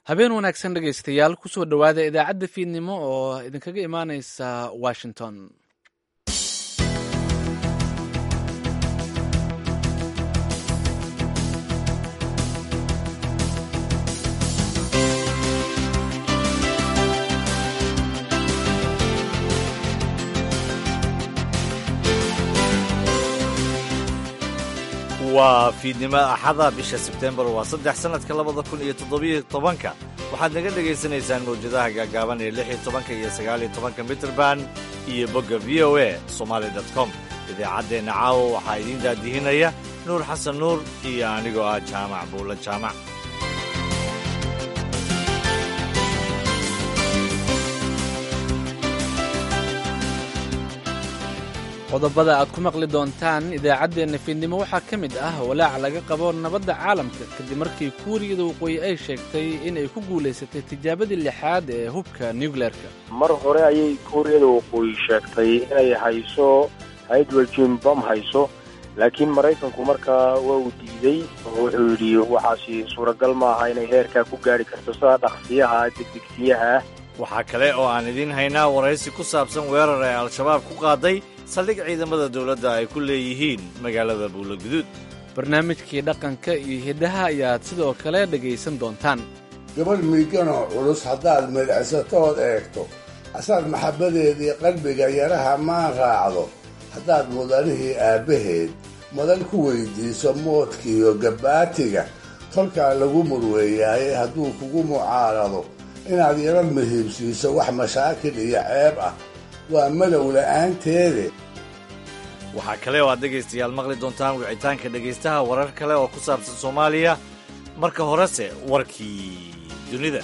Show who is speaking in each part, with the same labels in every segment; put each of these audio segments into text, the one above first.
Speaker 1: habeen wanaagsan dhegaystayaal kusoo dhowaada idaacadda fiidnimo oo idinkaga imaaneysa washington
Speaker 2: waa fiidnimo axada bisha sebtembar waa saddex sannadka labada kun iyo toddobiyo tobanka waxaad naga dhegaysanaysaan mawjadaha gaagaaban ee lix iyo tobanka iyo sagaaliyo tobanka mitrband iyo bogga v o a somaali dot com idaacaddeenna caawa waxaa idiin daadihinaya nuur xasan nuur iyo anigoo ah jaamac buulla jaamac
Speaker 1: qodobada aad ku maqli doontaan idaacaddeenna fiidnimo waxaa ka mid ah walaac laga qabo nabadda caalamka kadib markii kuuriyada waqooyi ay sheegtay inay ku guulaysatay tijaabadii lixaad ee hubka nucleerka
Speaker 3: mar hore ayay kuuriyada waqooyi sheegtay inay hayso hydrogen bom hayso laakiin maraykanku markaa waa uu diiday oo wuxuu yidhi waxaasi suuragal maaha inay heerkaa ku gaari karto sida dhaqsiyaha degdegsiyaha
Speaker 2: waxaa kale oo aan idiin haynaa waraysi ku saabsan weerar ee al-shabaab ku qaaday saldhig ciidamada dowladda ay ku leeyihiin magaalada buulaguduud
Speaker 1: barnaamijkii dhaqanka iyo hiddaha ayaad sidoo kale dhegaysan doontaan
Speaker 4: gabadh miiganoo culus haddaad midhacsatood eegto asaad maxabbadeedii qalbiga yaraha maan raacdo haddaad mudanihii aabbaheed madan ku weyddiiso moodkiiyo gabbaatiga tolkaa lagu murweeyaaye hadduu kugu mucaarado inaad yaro muhiibsiiso wax mashaakil iyo ceeb ah waa madow la'aanteede
Speaker 2: waxaa kale oo aad dhegaystayaal maqli doontaan wicitaanka dhegaystaha warar kale oo ku saabsan soomaaliya marka horese warkii dunida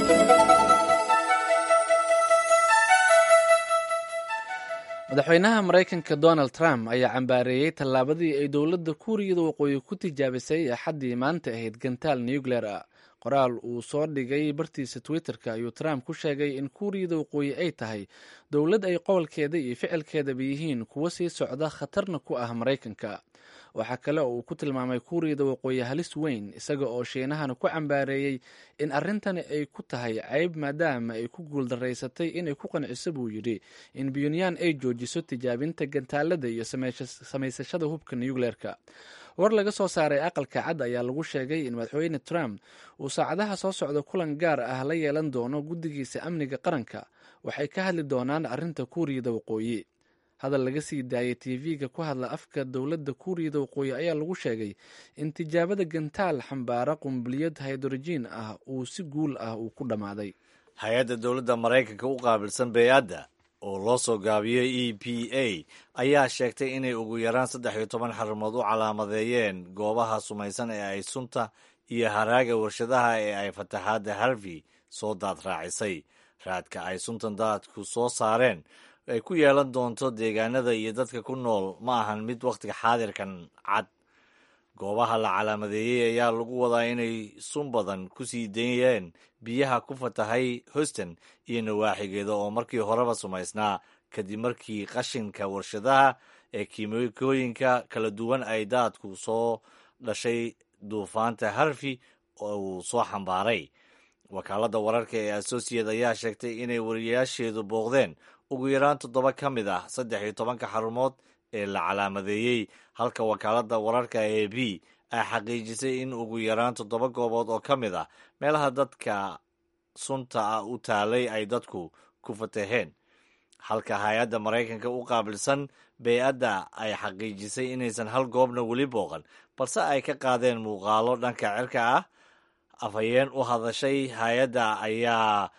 Speaker 1: madaxweynaha maraykanka donald trump ayaa cambaareeyey tallaabadii ay dowladda kuuriyada waqooyi ku tijaabisay axaddii maanta ahayd gantaal nucleer ah qoraal uu soo dhigay bartiisa twitter-ka ayuu trump ku sheegay in kuuriyada waqooyi ay tahay dowlad ay qowlkeeda iyo ficilkeedaba yihiin kuwo sii socda khatarna ku ah maraykanka waxaa kale oo uu ku tilmaamay kuuriyada waqooyi halis weyn isaga oo shiinahana ku cambaareeyey in arrintani ay ku tahay cayb maadaama ay ku guuldaraysatay inay ku qanciso buu yidhi in buntland ay joojiso tijaabinta gantaalada iyo samaysashada hubka nucleerka war laga soo saaray aqalka cad ayaa lagu sheegay in madaxweyne trump uu saacadaha soo socda kulan gaar ah la yeelan doono guddigiisa amniga qaranka waxay ka hadli doonaan arrinta kuuriyada waqooyi hadal laga sii daayay tv-ga ku hadla afka dowladda kuuriyada waqooyi ayaa lagu sheegay in tijaabada gantaal xambaara qumbiliyad haydrojiin ah uu si guul ah uu ku dhammaaday
Speaker 2: hay-adda dowladda maraykanka u qaabilsan bey-adda oo loo soo gaabiyey e p a ayaa sheegtay inay ugu yaraan saddex iyo toban xarumood u calaamadeeyeen goobaha sumaysan ee ay sunta iyo haraaga warshadaha ee ay fataxaadda harvey soo daad raacisay raadka ay suntan daadku soo saareen ay ku yeelan doonto deegaanada iyo dadka ku nool ma ahan mid wakhtiga xaadirkan cad goobaha la calaamadeeyey ayaa lagu wadaa inay sun badan ku sii dayeen biyaha ku fatahay houston iyo nawaaxigeeda oo markii horeba sumaysnaa kadib markii qashinka warshadaha ee kiimikooyinka kala duwan ay daadku soo dhashay duufaanta harvey oo uu soo xambaaray wakaaladda wararka ee associate ayaa sheegtay inay wariyaasheedu booqdeen ugu yaraan toddoba ka mid ah saddex iyo tobanka xarumood ee la calaamadeeyey halka wakaaladda wararka ee b ay xaqiijisay in ugu yaraan toddoba goobood oo ka mid ah meelaha dadka sunta ah u taalay ay dadku ku fataheen halka hay-adda maraykanka u qaabilsan bey-adda ay xaqiijisay inaysan hal goobna weli booqan balse ay ka qaadeen muuqaalo dhanka cirka ah afhayeen u hadashay hay-adda ayaa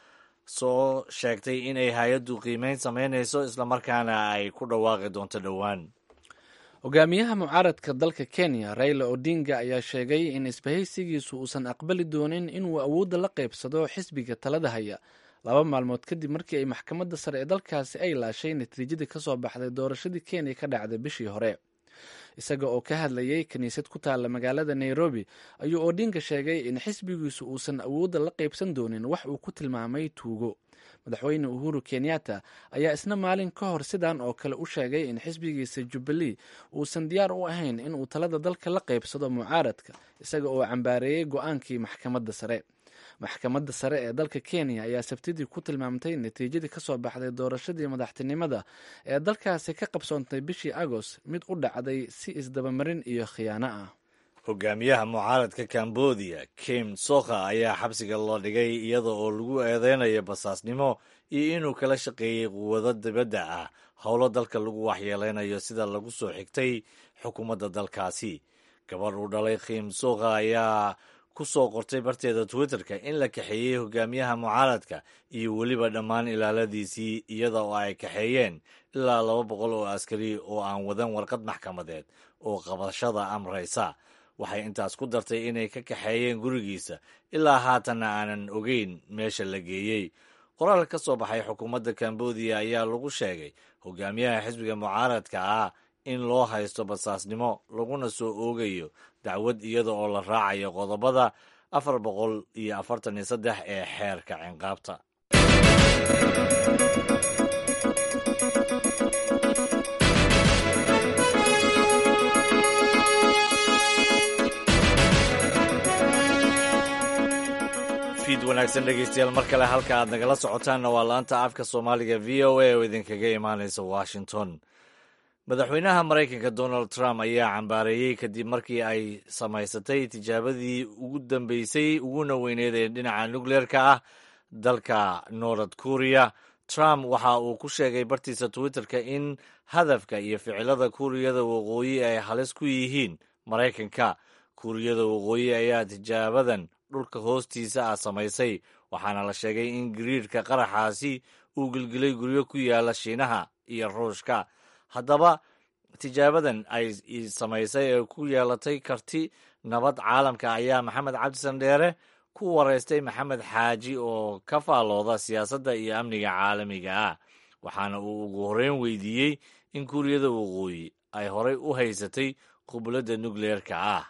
Speaker 2: soo sheegtay inay hay-addu qiimeyn samaynayso islamarkaana ay ku dhawaaqi doonto dhowaan
Speaker 1: hogaamiyaha mucaaradka dalka kenya raila odinga ayaa sheegay in isbahaysigiisu uusan aqbali doonin inuu awoodda la qaybsado xisbiga talada haya laba maalmood kadib markii ay maxkamadda sare ee dalkaasi ay laashay natiijadii ka soo baxday doorashadii kenya ka dhacday bishii hore isaga oo ka hadlayay kiniisad ku taalla magaalada nairobi ayuu odinga sheegay in xisbigiisu uusan awoodda la qaybsan doonin wax uu ku tilmaamay tuugo madaxweyne uhuru kenyatta ayaa isna maalin ka hor sidan oo kale u sheegay in xisbigiisa jubbalee uusan diyaar u ahayn inuu talada dalka la qaybsado mucaaradka isaga oo cambaareeyey go-aankii maxkamadda sare maxkamadda sare ee dalka kenya ayaa sabtidii ku tilmaamtay natiijadii ka soo baxday doorashadii madaxtinimada ee dalkaasi ka qabsoontay bishii agost mid u dhacday si isdabamarin iyo khiyaano ah
Speaker 2: hogaamiyaha mucaaradka cambodia kim sokha ayaa xabsiga loo dhigay iyada oo lagu eedeynayo basaasnimo iyo inuu kala shaqeeyey quwado dibadda ah howlo dalka lagu waxyeeleynayo sida lagu soo xigtay xukuumadda dalkaasi gabadh uu dhalay kim sokha ayaa ku soo qortay barteeda twitterka in la kaxeeyey hogaamiyaha mucaaradka iyo weliba dhammaan ilaaladiisii iyada oo ay kaxeeyeen ilaa laba boqol oo askari oo aan wadan warqad maxkamadeed oo qabashada amraysa waxay intaas ku dartay inay ka kaxeeyeen gurigiisa ilaa haatanna aanan ogeyn meesha la geeyey qoraal ka soo baxay xukuumadda cambodia ayaa lagu sheegay hogaamiyaha xisbiga mucaaradka ah in loo haysto basaasnimo laguna soo oogayo dacwad iyada oo la raacayo qodobada afar boqol iyo afartan iyo saddex ee xeerka cinqaabta fiid wanaagsan dhegeystayaal mar kale halka aad nagala socotaanna waa laanta afka soomaaliga v o a oo idinkaga imaanaysa washington madaxweynaha maraykanka donald trump ayaa cambaareeyey kadib markii ay samaysatay tijaabadii ugu dambeysay uguna weyneed ee dhinaca nukleerka ah dalka north korea trump waxa uu ku sheegay bartiisa twitterka in hadafka iyo ficilada kuuriyada waqooyi ay halis ku yihiin maraykanka kuuriyada waqooyi ayaa tijaabadan dhulka hoostiisa ah samaysay waxaana la sheegay in gariirka qaraxaasi uu gelgelay guryo ku yaala shiinaha iyo ruushka haddaba tijaabadan ay samaysay ee ku yeelatay karti nabad caalamka ayaa maxamed cabdisan dheere ku wareystay maxamed xaaji oo ka faallooda siyaasadda iyo amniga caalamiga ah waxaana uu ugu horreyn weydiiyey in kuuriyada waqooyi ay horey u haysatay qubladda nukleerka ah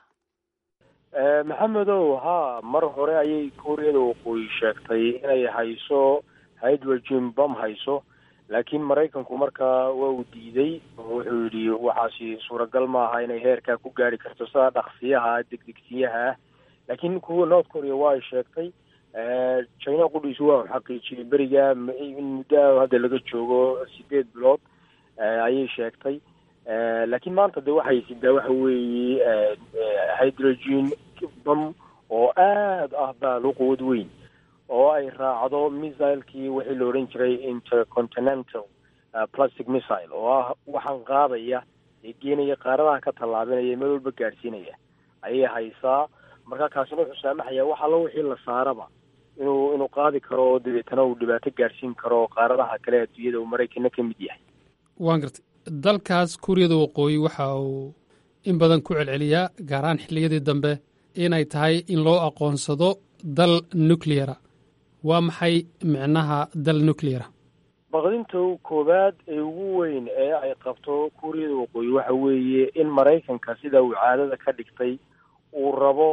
Speaker 3: maxamedow haa mar hore ayay kuuriyada waqooyi sheegtay inay hayso hydrogen bom hayso laakiin maraykanku markaa waa uu diiday oo wuxuu yidhi waxaasi suuragal maaha inay heerkaa ku gaari karto sida dhaqsiyaha degdegsiyaha ah laakiin kuwa north korea waa ay sheegtay china qudhiisu waa u xaqiijiyey beriga in muddo hadda laga joogo sideed bilood ayay sheegtay laakiin maanta de waxay sidaa waxa weeye hydrogen bom oo aad ah baalo quwad weyn oo ay raacdo missilekii wixii la odhan jiray intercontinental plastic missile oo ah waxaan qaadaya ee geenaya qaaradaha ka tallaabinaya meel walba gaadhsiinaya ayay haysaa marka kaasina wuxuu saamaxayaa wax allo wixii la saaraba inuu inuu qaadi karo oo dabeetana uu dhibaato gaadhsiin karo qaaradaha kale adduunyada uu maraykana ka mid yahay
Speaker 5: waan gartay dalkaas kuuriyada waqooyi waxa uu in badan ku celceliyaa gaaraan xilliyadii dambe inay tahay in loo aqoonsado dal nucleara waa maxay micnaha dal nucleara
Speaker 3: baqdinta koowaad ee ugu weyn ee ay qabto kuuriyada waqooyi waxa weeye in maraykanka sida uu caadada ka dhigtay uu rabo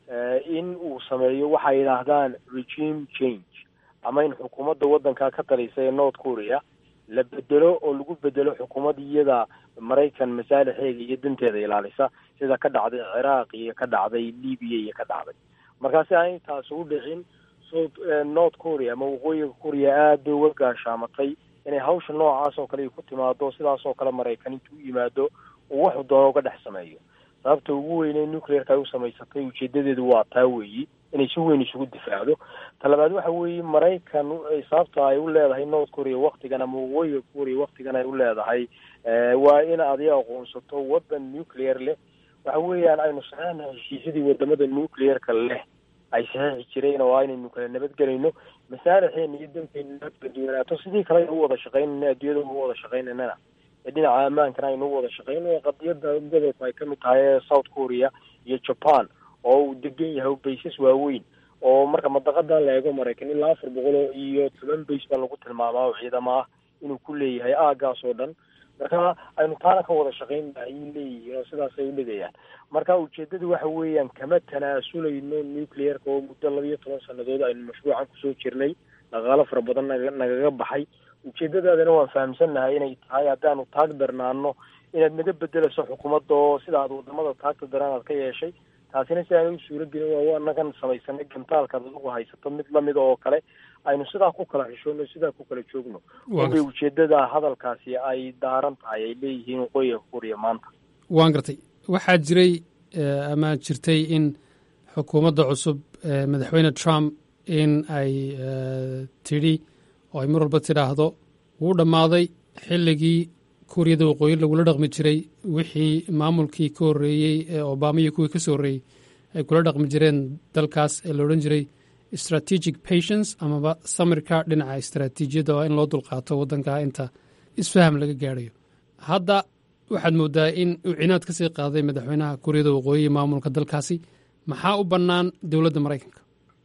Speaker 3: in uu sameeyo waxay yidhaahdaan regime change ama in xukuumadda waddanka ka talisa ee north korea la bedelo oo lagu bedelo xukuumad iyada maraykan masaalixeega iyo danteeda ilaalisa sida ka dhacday ciraaq iyo ka dhacday libiya iyo ka dhacday markaasi aan intaas u dhicin south north korea ama waqooyiga korea aad bay uga gaashaamatay inay hawsha noocaas oo kale ay ku timaado sidaas oo kale maraykan intuu u yimaado uu waxu doono uga dhex sameeyo sababta ugu weynee nuclearka ay u samaysatay ujeedadeedu waa taa weeyi inay si weyn isugu difaacdo talabaad waxa weeye maraykan sababta ay u leedahay north korea waktigan ama waqooyiga korea waktigan ay u leedahay waa in adiga aqoonsato waddan nuclear leh waxa weeyaan aynu saxeexna heshiisyadii wadamada nuclearka leh ay saxeexi jireen oo aynaynu kala nabadgelayno masaalixeena iyo danteena nabadgedwanaato sidii kale aynu u wada shaqaynayna adduunyada u wada shaqaynaynana ee dhinaca ammaankana aynu u wada shaqayno qadiyada gobolku ay kamid tahay ee south korea iyo japan oo uu degan yahay baysas waaweyn oo marka madaqadan la eego maraykan ilaa afar boqol iyo toban bays baa lagu tilmaamaa oo ciidamo ah inuu ku leeyahay aagaas oo dhan marka aynu taana ka wada shaqaynna ayay leeyihiin oo sidaasay u dhigayaan marka ujeedadu waxa weeyaan kama tanaasulayno nuclearka oo muddo labiyo toban sanadood aynu mashruucan kusoo jirnay dhaqaalo fara badan naga nagaga baxay ujeedadaadana waan fahamsannahay inay tahay haddaanu taag darnaano inaad naga bedelayso xukuumadda oo sida aad wadamada taagta daran aad ka yeeshay taasina si aana u suuro gelin waa anagan samaysanay gantaalkaad adigu haysato mid lamida oo kale aynu sidaa ku kala xishoono sidaa ku kala joogno unbay ujeedada hadalkaasi ay daaran tahay ay leeyihiin waqooyiga kuuriya maanta
Speaker 5: waan gartay waxaa jiray ama jirtay in xukuumadda cusub madaxweyne trump in ay tidhi oo ay mar walba tidhaahdo wuu dhammaaday xilligii kuuriyada waqooyi lagula dhaqmi jiray wixii maamulkii ka horreeyey ee obama iyo kuwii ka soo horreeyey ay kula dhaqmi jireen dalkaas ee la odhan jiray strategic patience amaba samirka dhinaca istaraatiijiyadda waa in loo dulqaato waddankaa inta isfaham laga gaadhayo hadda waxaad mooddaa in uu cinaad ka sii qaaday madaxweynaha kuuriyada waqooyi maamulka dalkaasi maxaa u bannaan dowladda maraykanka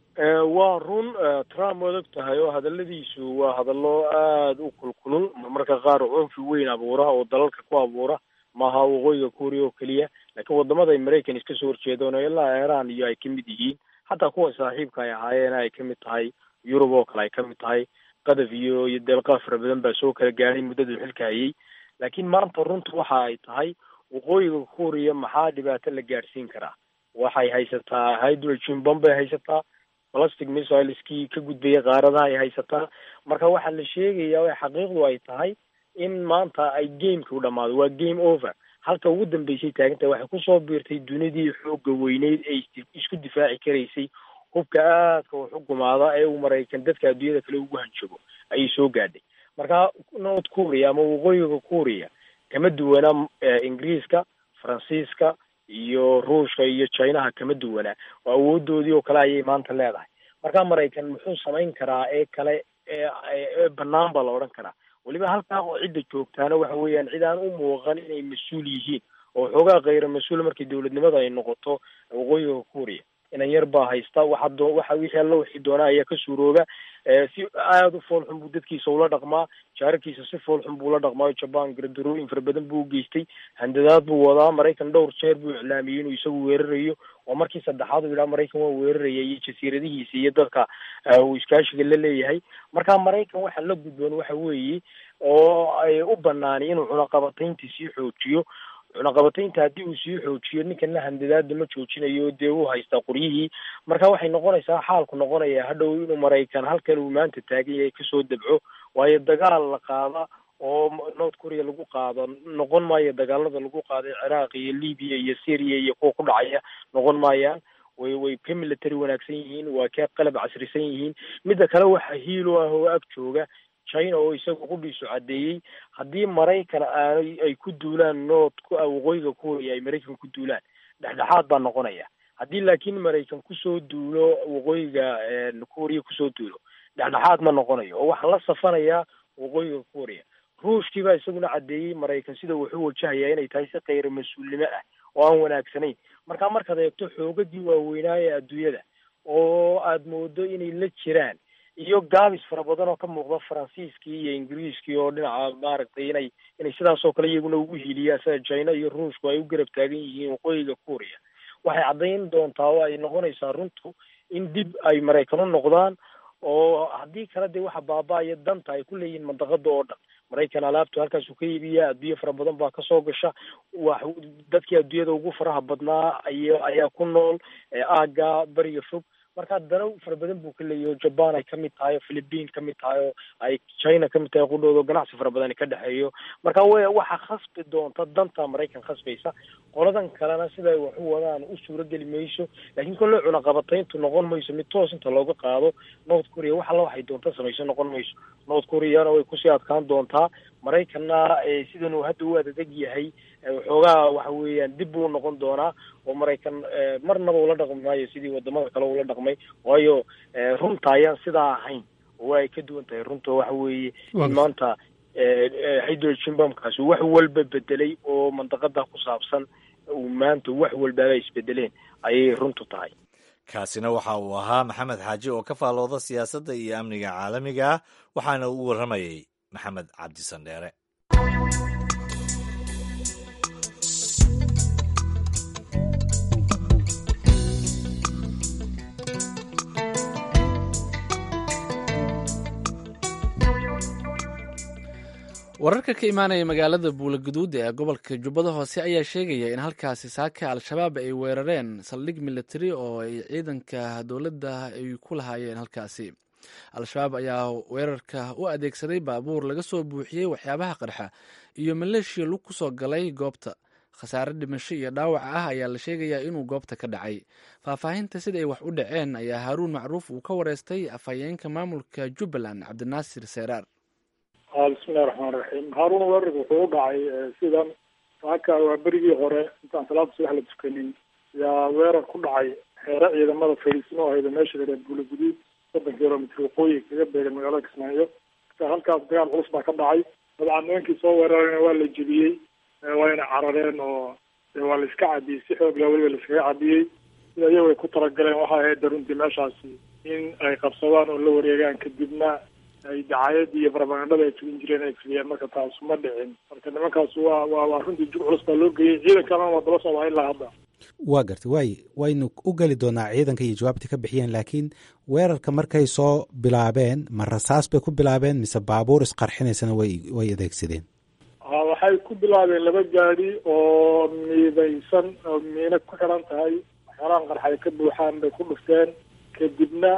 Speaker 3: waa run trump waad og tahay oo hadaladiisu waa hadallo aada u kulkulul marmarka qaar cunfi weyn abuura oo dalalka ku abuura maaha waqooyiga kuuriya oo keliya laakiin wadamada ay maraykan iska soo horjeedaan oo ilaa iran iyo ay ka mid yihiin xataa kuwa saaxiibka ay ahaayeen ay ka mid tahay yurub oo kale ay ka mid tahay qadaf iyo iyo deelqaa fara badan baa soo kala gaadhay muddaduu xilka hayay laakiin maanta runtu waxa ay tahay waqooyiga kuuriya maxaa dhibaato la gaadhsiin karaa waxay haysataa hydrogen bomb bay haysataa plastic missileskii ka gudbaya qaaradaha ay haysataa marka waxaa la sheegayaa o xaqiiqdu ay tahay in maanta ay gameka u dhamaado waa game over halka ugu dambeysay taagantahay waxay kusoo biirtay dunidii xooga weyneyd ee isku difaaci karaysay hubka aadka u xugumaada ee uu maraykan dadka adduunyada kale ugu hanjabo ayay soo gaadhay marka north korea ama waqooyiga korea kama duwana ingiriiska faransiiska iyo ruushka iyo chinaha kama duwanaa oo awoodoodii oo kale ayay maanta leedahay marka maraykan muxuu samayn karaa ee kale ee banaan baa la odhan karaa weliba halkaa oo cidda joogtaana waxa weeyaan cid aan u muuqan inay mas-uul yihiin oo xoogaa khayra mas-uul markii dowladnimada ay noqoto waqooyiga kuuriya inan yar baa haysta waxa doo waxa wixii alla wixii doona ayaa ka suurooba si aada u foolxun buu dadkiisa ula dhaqmaa jaararkiisa si foolxun buu ula dhaqmaa jaban gardarooyin fara badan buu ugeystay handadaad buu wadaa maraykan dhowr jeer buu iclaamiyey inuu isagu weerarayo oo markii saddexaad uu yidhaha maraykan waa weeraraya iyo jasiiradihiisa iyo dadka uu iskaashiga la leeyahay marka maraykan waxa la gudboon waxa weeye oo ay u banaani inuu cunaqabataynta sii xoojiyo cunaqabataynta haddii uu sii xoojiyo ninkana handadaada ma joojinayo dee uu haystaa qoryihii marka waxay noqonaysaa xaalku noqonaya hadhow inuu maraykan halkan uu maanta taagan yahay kasoo dabco waayo dagaal la qaada oo north korea lagu qaado noqon maayo dagaalada lagu qaaday ciraaq iyo libiya iyo syria iyo kuwa ku dhacaya noqon maayaan way way ka military wanaagsan yihiin waa ka qalab casrisan yihiin midda kale waxa hiilo ah oo ag jooga china oo isaga qudhiisu caddeeyey haddii maraykan aanay ay ku duulaan north waqooyiga korea ay maraykan ku duulaan dhexdhexaad baa noqonaya haddii laakiin maraykan kusoo duulo waqooyiga korea kusoo duulo dhexdhexaad ma noqonayo oo waxaa la safanayaa waqooyiga korea ruushkii baa isaguna caddeeyey maraykan sida wuxuu wajahayaa inay tahay si kayra mas-uulnimo ah oo aan wanaagsanayn marka markaad eegto xoogadii waaweynaa ee adduunyada oo aad moodo inay la jiraan iyo gaabis fara badan oo ka muuqda faransiiskii iyo ingiriiskii oo dhinaca maaragtay inay inay sidaas oo kale iyaguna ugu hiiliyaan sida china iyo ruushku ay u garab taagan yihiin waqooyiga korea waxay caddayn doontaa oo ay noqonaysaa runtu in dib ay maraykan u noqdaan oo haddii kale dee waxa baaba-aya danta ay ku leeyihiin mandaqada oo dhan maraykan alaabtu halkaasuu ka iibiya adduunye fara badan baa kasoo gasha wax dadkii adduunyada ugu faraha badnaa ay ayaa ku nool aaga beriga fog marka dana fara badan buu ka leeyahy oo jaban ay kamid tahay oo philippine kamid tahay oo ay china kamid tahay qudhooda oo ganacsi fara badan ka dhexeeyo marka w waxa khasbi doonta danta maraykan khasbaysa qoladan kalena siday wax u wadaan u suurageli mayso laakiin kolle cunaqabatayntu noqon mayso mid toos inta looga qaado north korea wax alla waxay doonta samayso noqon mayso north koreana way kusii adkaan doontaa maraykanna sidan uu hadda u adadeg yahay waxoogaa waxa weeyaan dib buu noqon doonaa oo maraykan marnaba ula dhaqmi maayo sidii wadamada kale ula dhaqmay waayo runta ayaan sidaa ahayn oo ay ka duwan tahay runta waxa weeye in maanta hydrogen bombkaasi wax walba bedelay oo mandaqada ku saabsan uu maanta wax walbaaba isbedeleen ayay runtu tahay
Speaker 2: kaasina waxa uu ahaa maxamed xaaji oo ka faalooda siyaasadda iyo amniga caalamiga ah waxaana uu warramayey maxamed cabdi sandheere
Speaker 1: wararka ka imaanaya magaalada buulaguduud ee gobolka jubbada hoose ayaa sheegaya in halkaasi saaka al-shabaab ay weerareen saldhig militari oo ay ciidanka dowladda ay ku lahaayeen halkaasi al-shabaab ayaa weerarka u adeegsaday baabuur laga soo buuxiyey waxyaabaha qarxa iyo maleeshiya lug ku soo galay goobta khasaare dhimasho iyo dhaawac ah ayaa la sheegayaa inuu goobta ka dhacay faahfaahinta sida ay wax u dhaceen ayaa haaruun macruuf uu ka wareystay afhayeenka maamulka jubbaland cabdinaasir seeraar
Speaker 6: bismillahi raxmaan raxiim haaruun weerarka wuxuu u dhacay sidan saaka waa berigii hore intaan salaada subax la tukanin yaa weerar ku dhacay xeere ciidamada fariisimo ahayda meesha lareer buulaguduud soddon kilomitr waqooyi kaga beegan magaalada kismaayo halkaas dagaal culus baa ka dhacay dabcan nimankii soo weerarayna waa la jebiyey wayna carareen oo waa la iska cabiyey si xoog la weliba la iskaga cabiyey sida iyagu ay ku talagaleen waxay ahayd runtii meeshaasi in ay qabsadaan oo la wareegaan kadibna ay dacaayadii iyo barabagandada ay fulin jireen ay fuliyeen marka taas ma dhicin marka nimankaas waa waa waa runtii jug culus baa loo geeyey ciidankana waa daba socdaa ilaa hadda
Speaker 7: waa gartay waay waynu u geli doonaa ciidanka iyo jawaabta ka bixiyeen laakiin weerarka markay soo bilaabeen ma rasaas bay ku bilaabeen mise baabuur isqarxinaysana way way adeegsadeen
Speaker 6: ha waxay ku bilaabeen laba gaadi oo miidaysan oo miina ku xiran tahay waxyaalahan qarxay ka buuxaan bay ku dhufteen kadibna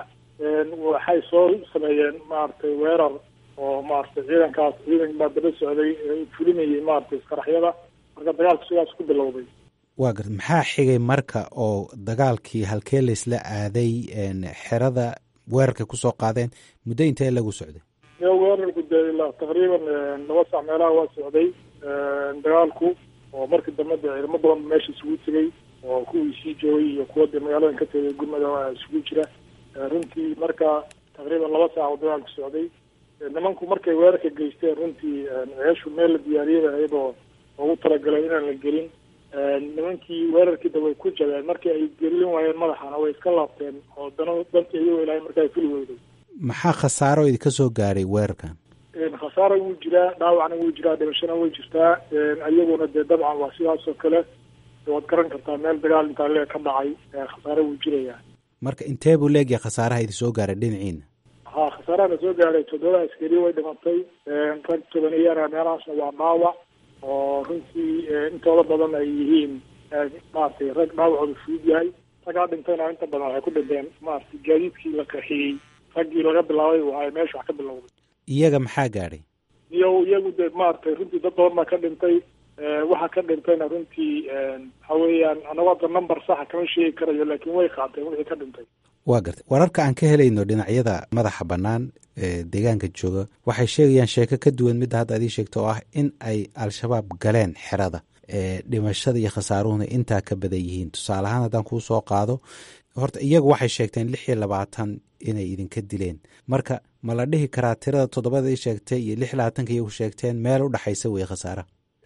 Speaker 6: waxay soo sameeyeen maaragtay weerar oo maaragtay ciidankaas ciidan baa daba socday fulinayay maaragtay isqaraxyada marka dagaalku sidaas ku bilowday
Speaker 7: waa garta maxaa xigay marka oo dagaalkii halkee laysla aaday xerada weerarkay kusoo qaadeen muddo intee lagu socday
Speaker 6: yo weerarku dee ilaa taqriiban laba sac meelaha waa socday dagaalku oo markii dambe dee ciidamo badan meesha isugu tegay oo kuwii sii joogay iyo kuwa dee magaaladan ka tegay gurmada isugu jira runtii marka taqriiban laba saac oo dagaalku socday nimanku markay weerarka geysteen runtii ceeshu meel la diyaariyay ahayd oo ugu talagalay inaan la gelin nimankii weerarkiida way ku jabeen markii ay gelin waayeen madaxana way iska laabteen oo dana dantii iyagoo ilaahay marka ay fuli weyday
Speaker 7: maxaa khasaaro idinka soo gaaray weerarkan
Speaker 6: khasaaro wuu jiraa dhaawacna wuu jiraa dhimashana way jirtaa iyaguna dee dabcan waa sidaas oo kale waad garan kartaa meel dagaal intaa lee ka dhacay khasaaro wuu jirayaa
Speaker 7: marka intee buu leegyahay khasaaraha idin soo gaaray dhinaciina
Speaker 6: ha khasaaraha na soo gaaray toddoba askari way dhimatay rag tobaniyana meelahaasna waa dhaawac oo runtii intooda badan ay yihiin maaragtay rag dhaawacooda fudud yahay ragaa dhintayna inta badan waxay ku dhinteen maaragtay gaadiidkii la qaxiyey raggii laga bilaabay waay meesha wax ka bilowday
Speaker 7: iyaga maxaa gaadhay
Speaker 6: iyo iyagu dee maaragtay runtii dad badan baa ka dhintay waxa ka dhintayna runtii waxa weeyaan anagu hadda number saxa kama sheegi karayo laakiin way qaateen wixii ka dhintay
Speaker 7: waa gartay wararka aan ka helayno dhinacyada madaxa bannaan ee deegaanka jooga waxay sheegayaan sheeko ka duwan midda hadda adii sheegta oo ah in ay al-shabaab galeen xerada ee dhimashada iyo khasaaruhuna intaa ka badan yihiin tusaale ahaan haddaan kuu soo qaado horta iyagu waxay sheegteen lix iyo labaatan inay idinka dileen marka ma la dhihi karaa tirada toddobada i sheegtay iyo lix labaatanka iyagu sheegteen meel u dhexaysa wey khasaara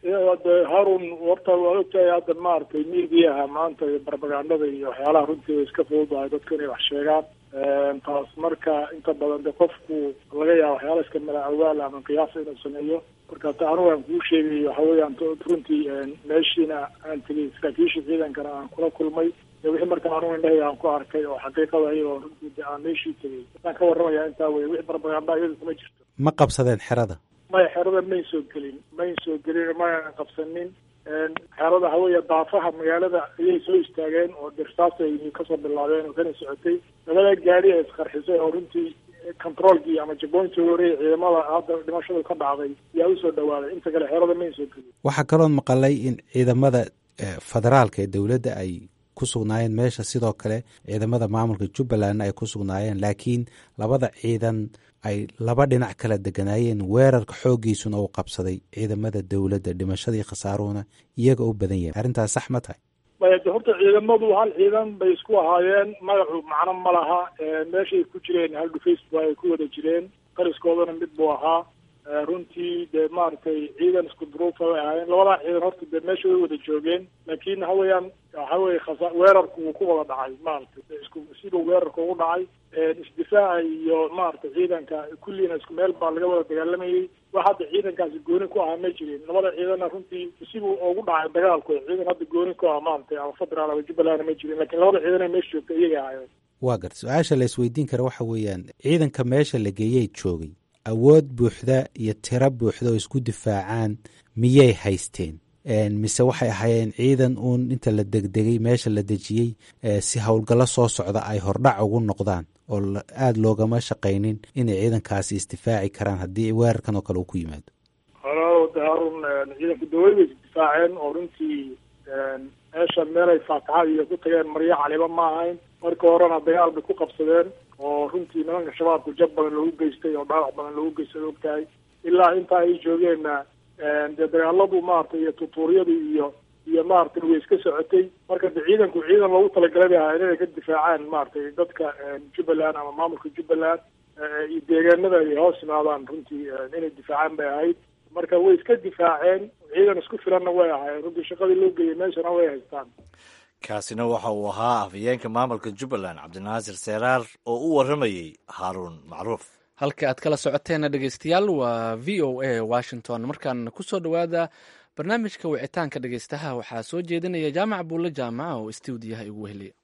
Speaker 6: de harun horta waa ogtahay hadda maaragtay miidiyaha maanta iyo barbagandada iyo waxyaalaha runtii way iska fududahay dadku inay wax sheegaan taas marka inta badan de qofku laga yaaba waxyaala iska mala awaal ama qiyaasa inuu sameeyo marka ta anigu aan kuu sheegay waxa weeyaan runtii meeshiina aan tegay saraakiisha ciidankana aan kula kulmay wixii marka anigu indhahayga aan ku arkay oo xaqiiqada iyadoo runtii de aan meeshii tegay waxaan ka warramaya intaa wey wixii barbaganda iyadu kuma jirto
Speaker 7: ma qabsadeen xerada
Speaker 6: maya xerada may soo gelin may soo gelin mayna qabsanin xerada haweeya daafaha magaalada ayay soo istaageen oo dirsaasay kasoo bilaabeen oo kana socotay labada gaari ee isqarxisay oo runtii controolkii ama jabooyntii horeey ciidamada hadda dhimashadu ka dhacday yaa usoo dhawaaday inta kale xerada may soo gelin
Speaker 7: waxaa kaloon maqalay in ciidamada federaalka ee dowladda ay ku sugnaayeen meesha sidoo kale ciidamada maamulka jubbalandna ay ku sugnaayeen laakiin labada ciidan ay laba dhinac kala deganaayeen weerarka xooggiisuna uu qabsaday ciidamada dowladda dhimashadii khasaaruhuna iyaga u badan yahay arrintaas sax ma tahay
Speaker 6: maya de horta ciidamadu hal ciidan bay isku ahaayeen magacu macno ma laha meeshay ku jireen hal dhufays bu ay ku wada jireen qariskoodana mid buu ahaa runtii dee maaragtay ciidan isku duruufa way ahaayeen labadaa ciidan horta dee meesha way wada joogeen laakiin waxa weeyaan waxa weye khasa weerarku wuu ku wada dhacay maaragtay isku siduu weerarka ugu dhacay isdifaaca iyo maaragtay ciidanka kulliina isku meel baa laga wada dagaalamayay wax hadda ciidankaasi gooni ku ahaa ma jirin labada ciidanna runtii siduu ugu dhacay dagaalku ciidan hadda gooni ku ah maaragtay ama federaal ama jubbalandna ma jirin lakiin labada ciidan ee meesha joogta iyaga ahaayeen
Speaker 7: waa garta su-aasha la isweydiin kara waxa weeyaan ciidanka meesha la geeyey joogay awood buuxda iyo tiro buuxda oo isku difaacaan miyay haysteen mise waxay ahaayeen ciidan uun inta la degdegay meesha la dejiyey si howlgallo soo socda ay hordhac ugu noqdaan oo aada loogama shaqaynin inay ciidankaasi isdifaaci karaan haddii weerarkan oo kale uu ku yimaado
Speaker 6: halo de harun ciidanku dawlad bay isdifaaceen oo runtii meesha meelay faataxa iyo ku tageen maryo caliba ma ahayn marka horena dagaal bay ku qabsadeen oo runtii nimanka shabaabku jab badan loogu geystay oo dhaawac badan loogu geystay ogtahay ilaa intaa ay joogeenna dee dagaaladu maaragtay iyo tutuuryadu iyo iyo maaragtay way iska socotay marka de ciidanku ciidan loogu talagalay bay ahayd inay ka difaacaan maaragtay dadka jubbaland ama maamulka jubbaland iyo deegaanada ay hoos yimaadaan runtii inay difaacaan bay ahayd marka way iska difaaceen ciidan isku filanna way ahaayeen runtii shaqadii loo geeyay meeshana way haystaan
Speaker 2: kaasina waxa uu ahaa afhayeenka maamulka jubbaland cabdinaasir seeraar oo u warramayey haaruun macruuf
Speaker 1: halka aad kala socoteena dhegeystayaal waa v o a washington markaan kusoo dhowaada barnaamijka wicitaanka dhegeystaha waxaa soo jeedinaya jaamac buulle jaamaca oo istuudiyaha igu weheliya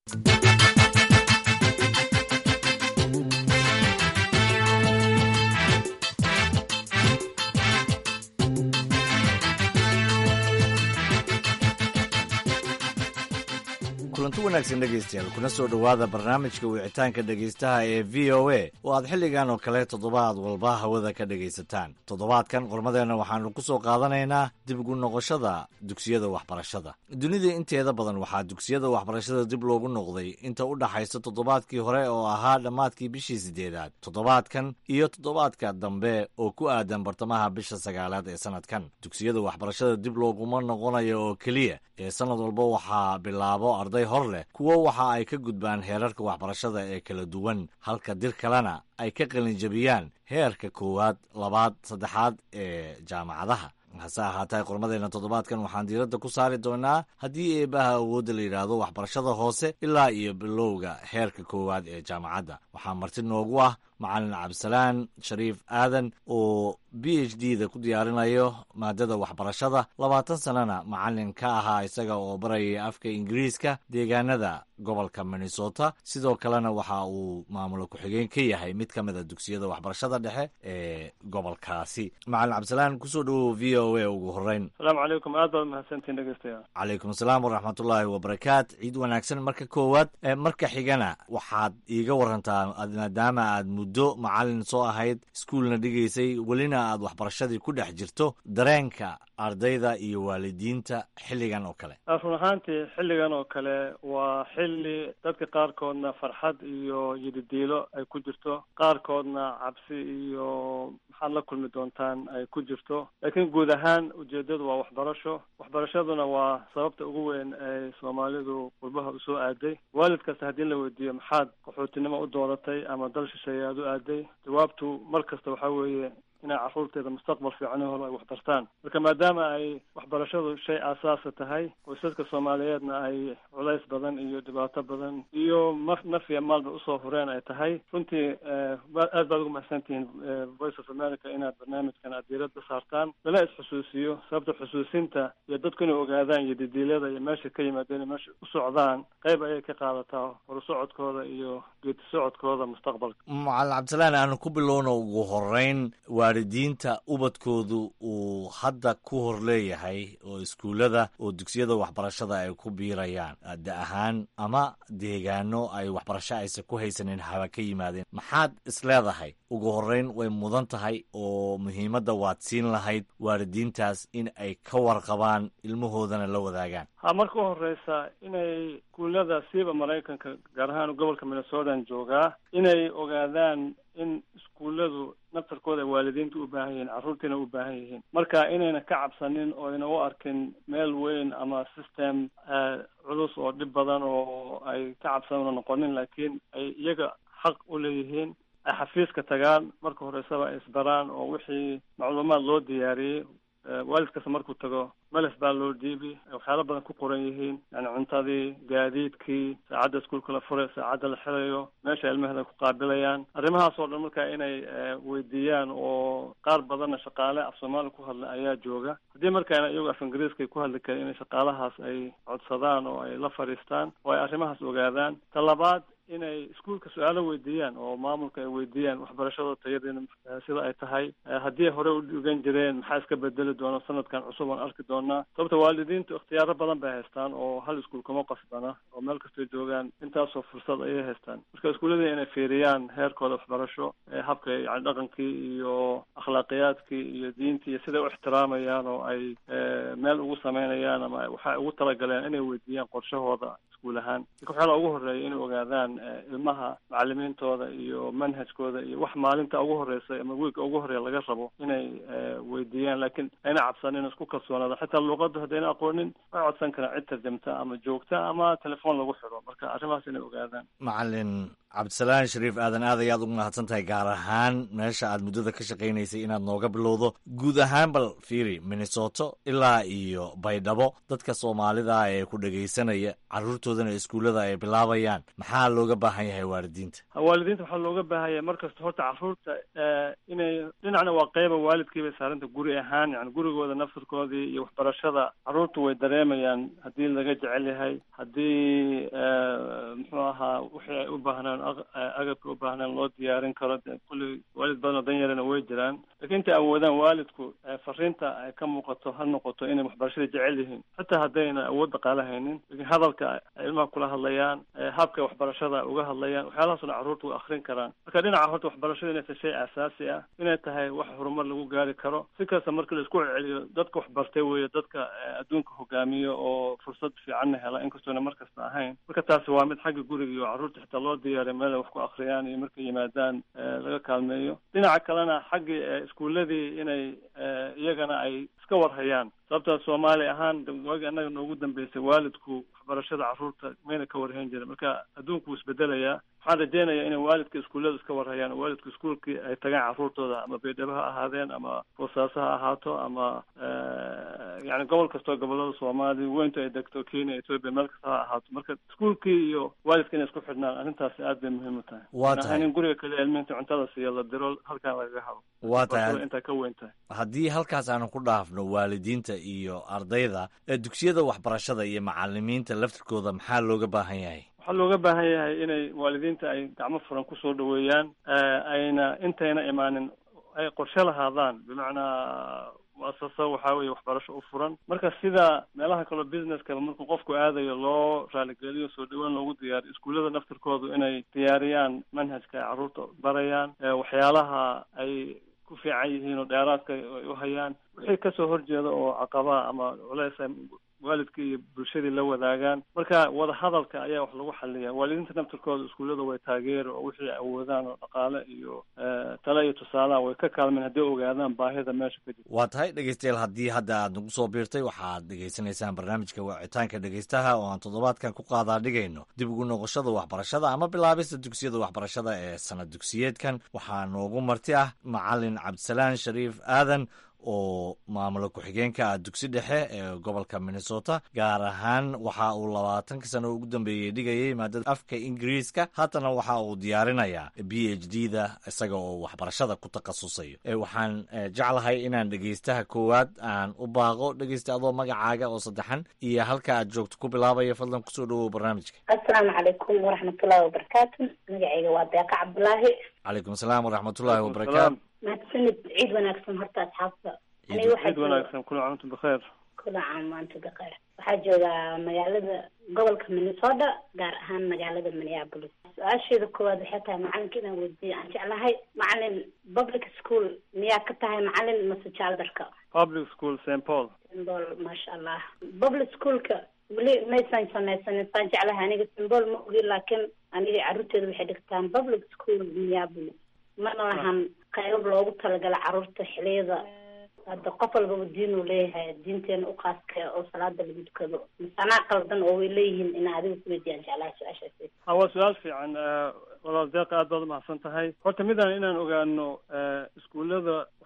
Speaker 2: kulanti wanaagsan dhegaystayaal kuna soo dhowaada barnaamijka wicitaanka dhegaystaha ee v o a oo aad xilligan oo kale toddobaad walba hawada ka dhegaysataan toddobaadkan qormadeenna waxaanu ku soo qaadanaynaa dib ugu noqoshada dugsiyada waxbarashada dunida inteeda badan waxaa dugsiyada waxbarashada dib loogu noqday inta u dhaxaysa toddobaadkii hore oo ahaa dhammaadkii bishii siddeedaad toddobaadkan iyo toddobaadka dambe oo ku aadan bartamaha bisha sagaalaad ee sanadkan dugsiyada waxbarashada dib looguma noqonayo oo keliya ee sanad walba waxaa bilaabo arday hor leh kuwo waxa ay ka gudbaan heerarka waxbarashada ee kala duwan halka dir kalena ay ka qalinjabiyaan heerka koowaad labaad saddexaad ee jaamacadaha hase ahaatee qormadeenna toddobaadkan waxaan diiradda ku saari doonaa haddii eebaha awoodda la yidhaahdo waxbarashada hoose ilaa iyo bilowga heerka koowaad ee jaamacadda waxaa marti noogu ah macalin cabdisalaan shariif aadan oo b h d da ku diyaarinayo maadada waxbarashada labaatan sanana macalin ka ahaa isaga oo baraya afka ingiriiska deegaanada gobolka minnesota sidoo kalena waxa uu maamulo ku-xigeen ka yahay mid ka mid a dugsiyada waxbarashada dhexe ee gobolkaasi macalin cabdisalaan kusoo dhowow v o a ugu horeyn
Speaker 8: asalaamu calaykum aad baad mahadsantiin dhegeystayaal
Speaker 2: calaykum asalaam waraxmatullaahi wabarakaat ciid wanaagsan marka koowaad marka xigana waxaad iiga warantaa maadaama aad muddo macalin soo ahayd iskuolna dhigaysay welina aad waxbarashadii ku dhex jirto dareenka ardayda iyo waalidiinta xilligan oo kale
Speaker 8: run ahaantii xilligan oo kale waa xilli dadka qaarkoodna farxad iyo yididiilo ay ku jirto qaarkoodna cabsi iyo maxaad la kulmi doontaan ay ku jirto laakiin guud ahaan ujeedadu waa waxbarasho waxbarashaduna waa sababta ugu weyn ay soomaalidu qurbaha usoo aaday waalid kasta haddii la weydiiyo maxaad qaxootinimo u dooratay ama dal shisheeye aad u aaday jawaabtu mar kasta waxaa weeye inay carruurteeda mustaqbal fiicanahooda ay waxbartaan marka maadaama ay waxbarashadu shay aasaasa tahay qoysaska soomaaliyeedna ay culays badan iyo dhibaato badan iyo ma naf iyo maalba usoo hureen ay tahay runtii aad baad ugu mahadsantihiin voice of america inaad barnaamijkan aad diiradda saartaan lala is-xusuusiyo sababta xusuusinta iyo dadku inay ogaadaan iyo didiilyada iyo meesha ka yimaadeen meesha u socdaan qayb ayay ka qaadataa horusocodkooda iyo geeti socodkooda mustaqbalka
Speaker 2: macalin cabdisalaan aanu ku bilowno ugu horeyn waalidiinta ubadkoodu uu hadda ku hor leeyahay oo iskuullada oo dugsiyada waxbarashada ay ku biirayaan da ahaan ama deegaano ay waxbarasho aysan ku haysanin haba ka yimaadeen maxaad isleedahay ugu horeyn way mudan tahay oo muhiimadda waad siin lahayd waalidiintaas in ay ka warqabaan ilmahoodana la wadaagaan
Speaker 8: ha marka u horeysa inay iskuullada siiba maraykanka gaar ahaan gobolka minnesotan joogaa inay ogaadaan in iskuulladu naftarkooda ay waalidiinta u baahan yihiin carruurtiina u baahan yihiin marka inayna ka cabsanin oo ayna u arkin meel weyn ama system culus oo dhib badan oo ay ka cabsanuna noqonin laakiin ay iyaga xaq u leeyihiin ay xafiiska tagaan marka horeysaba ay isbaraan oo wixii macluumaad loo diyaariyey waalid kasta markuu tago melef baa loo dhiibi waxyaalo badan ku qoran yihiin yani cuntadii gaadiidkii saacadda iskuulka la furay saacadda la xirayo meesha ilmaheda ku qaabilayaan arrimahaas oo dhan marka inay weydiiyaan oo qaar badanna shaqaale af soomaali ku hadla ayaa jooga haddii markaana iyagu af ingiriiska ay ku hadli karin inay shaqaalahaas ay codsadaan oo ay la fadhiistaan oo ay arrimahaas ogaadaan ta labaad inay iskuolka su-aalo weydiiyaan oo maamulka ay weydiiyaan waxbarashada tayadeena sida ay tahay haddii ay hore u dhigan jireen maxaa iska bedeli doona sanadkan cusub aan arki doonaa sababta waalidiintu ikhtiyaaro badan bay haystaan oo hal iskuol kuma qasbana oo meel kastay joogaan intaasoo fursad ayay haystaan marka iskuullada inay fiiriyaan heerkooda waxbarasho habka yani dhaqankii iyo akhlaaqiyaadkii iyo diintii iyo siday u ixtiraamayaan oo ay meel ugu sameynayaan ama waxay ugu talagaleen inay weydiiyaan qorshahooda iskuul ahaan marka waxyaala ugu horeeya inay ogaadaan ilmaha macalimiintooda iyo manhajkooda iyo wax maalinta ugu horeysa ama wiilka ugu horeeya laga rabo inay weydiiyaan laakiin ayna cabsanin isku kalsoonaada xitaa luuqadda haddayna aqoonin way codsan karaan cid tarjamta ama joogta ama telefoon lagu xidho marka arrimahaas inay ogaadaan
Speaker 2: macalin cabdisalaan shariif aadan aad ayaad ugu mahadsan tahay gaar ahaan meesha aad muddada ka shaqaynaysay inaad nooga bilowdo guud ahaan bal fiiri minnesoto ilaa iyo baydhabo dadka soomaalida ee ku dhegaysanaya carruurtoodana iskuullada ay bilaabayaan maxaa looga baahan yahay waalidiinta
Speaker 8: waalidiinta waxaa looga baahanya markasta horta carruurta inay dhinacna waa qeyba waalidkiibay saaranta guri ahaan yani gurigooda nafsirkoodii iyo waxbarashada carruurtu way dareemayaan haddii laga jecel yahay haddii muxuu ahaa wixii ay u baahnaan agabka u baahnaan loo diyaarin karo de kulli waalid badan oo danyarana way jiraan lakiin intay awoodaan waalidku fariinta ay ka muuqato ha noqoto inay waxbarashada jecel yihiin xitaa haddayna awood dhaqaale haynin lakiin hadalka ay ilmaha kula hadlayaan habka waxbarashada uga hadlayaan waxyaalahaasoo dhan carruurta way akrin karaan marka dhinaca horta waxbarashada inay tahay shay aasaasi ah inay tahay wax horumar lagu gaari karo si kasta marka la isku celceliyo dadka waxbartay weeye dadka adduunka hogaamiyo oo fursad fiicanna hela inkastoona mar kasta ahayn marka taasi waa mid xagga guriga iyo carruurta xitaa loo diyaariya meel ay wax ku akriyaan iyo markay yimaadaan laga kaalmeeyo dhinaca kalena xaggii iskuuladii inay iyagana ay iska warhayaan sababta soomaali ahaan waagi annaga noogu dambeysay waalidku waxbarashada carruurta mayna ka warhayn jirin marka adduunku wuu isbedelayaa waxaan rajeynayaa inay waalidka iskuullada iska warhayaan oo waalidku iskuolkii ay tagaan carruurtooda ama baydhabo ha ahaadeen ama boosaaso ha ahaato ama yani gobol kastoo gobolada soomaaliya weyntu ay degto kenya ethoopia meel kasta ha ahaato marka iskuolkii iyo waalidka inay isku xidhnaan arrintaasi aad bay muhiim u tahay
Speaker 2: waa tahay
Speaker 8: in guriga kaliya ilmihinta cuntada siiya la diro halkaan lagaga hado
Speaker 2: waa tahay
Speaker 8: intaa ka weyn tahay
Speaker 2: haddii halkaas aanu ku dhaafno waalidiinta iyo ardayda ee dugsiyada waxbarashada iyo macalimiinta laftirkooda maxaa looga baahan yahay
Speaker 8: waxaa looga baahan yahay inay waalidiinta ay gacmo furan kusoo dhaweeyaan ayna intayna imaanin ay qorshe lahaadaan bimacnaa muasasa waxaa weeye waxbarasho u furan marka sida meelaha kaleo businesskaba markuu qofku aadayo loo raaligeliyo soo dhawaan loogu diyaariyo iskuullada naftirkoodu inay diyaariyaan manhajka ay carruurta barayaan waxyaalaha ay ku fiican yihiin oo dheeraadka ay u hayaan wixii kasoo horjeeda oo caqabaa ama culeys waalidkii iyo bulshadii la wadaagaan marka wadahadalka ayaa wax lagu xaliya waalidiinta naftirkooda iskuullada way taageeri oo wixii awoodaan oo dhaqaale iyo tale iyo tusaalaha way ka kaalmeen haddii ogaadaan baahida meesha ka jirta
Speaker 2: waa tahay dhegeystayaal haddii hadda aad nagu soo biirtay waxaad dhegeysanaysaan barnaamijka wicitaanka dhegeystaha oo aan toddobaadkan ku qaadaa dhigayno dib ugu noqoshada waxbarashada ama bilaabista dugsiyada waxbarashada ee sanad dugsiyeedkan waxaa noogu marti ah macalin cabdisalaan shariif aadan oo maamulo ku-xigeenka ah dugsi dhexe ee gobolka minnesota gaar ahaan waxa uu labaatanka sano ugu dambeeyey dhigayay maadada afka ingiriiska haddana waxa uu diyaarinayaa b h d da isaga oo waxbarashada ku takhasusayo waxaan jeclahay inaan dhegeystaha koowaad aan u baaqo dhegeysta adoo magacaaga oo saddexan iyo halka aad joogto ku bilaabaya fadlan kusoo dhawow barnaamijka
Speaker 9: assalaamu calaykum waraxmatullahi wabarakaatu magacayga waa deeqa cabdulaahi
Speaker 2: calaykum asalaam waraxmatullahi wabarakaatu
Speaker 9: mahadsanid ciid wanaagsan horta asxaabta aniga waxaa
Speaker 8: ciid wanaagsan kula caamtu bikheer
Speaker 9: kula caam maanta bikheer waxaa joogaa magaalada gobolka minnesota gaar ahaan magaalada minneapolis su-aasheeda koowaad waxay tahay macalinka inaan weydiiyo aan jeclahay macalin public school miyaa ka tahay macalin mase jaaldarka
Speaker 8: public school st paul
Speaker 9: symbol maasha allah public schoolka weli maysan samaysanin saan jeclahay aniga symbol ma ogi laakiin aniga carruurteeda waxay dhigtaan public school minneapolis mana lahan qayb loogu talagala carruurta xiliyada hadda qof walbaba diin uu leeyahay diinteena u qaaskee oo salaada lagu dukado masanaa qaldan oo way leeyihiin ina adiga kuweydiiyaan jeclaha su-aashaasi
Speaker 8: ha waa su-aal fiican walaal deeqa aad baad umahadsan tahay horta midaan inaan ogaano iskuullada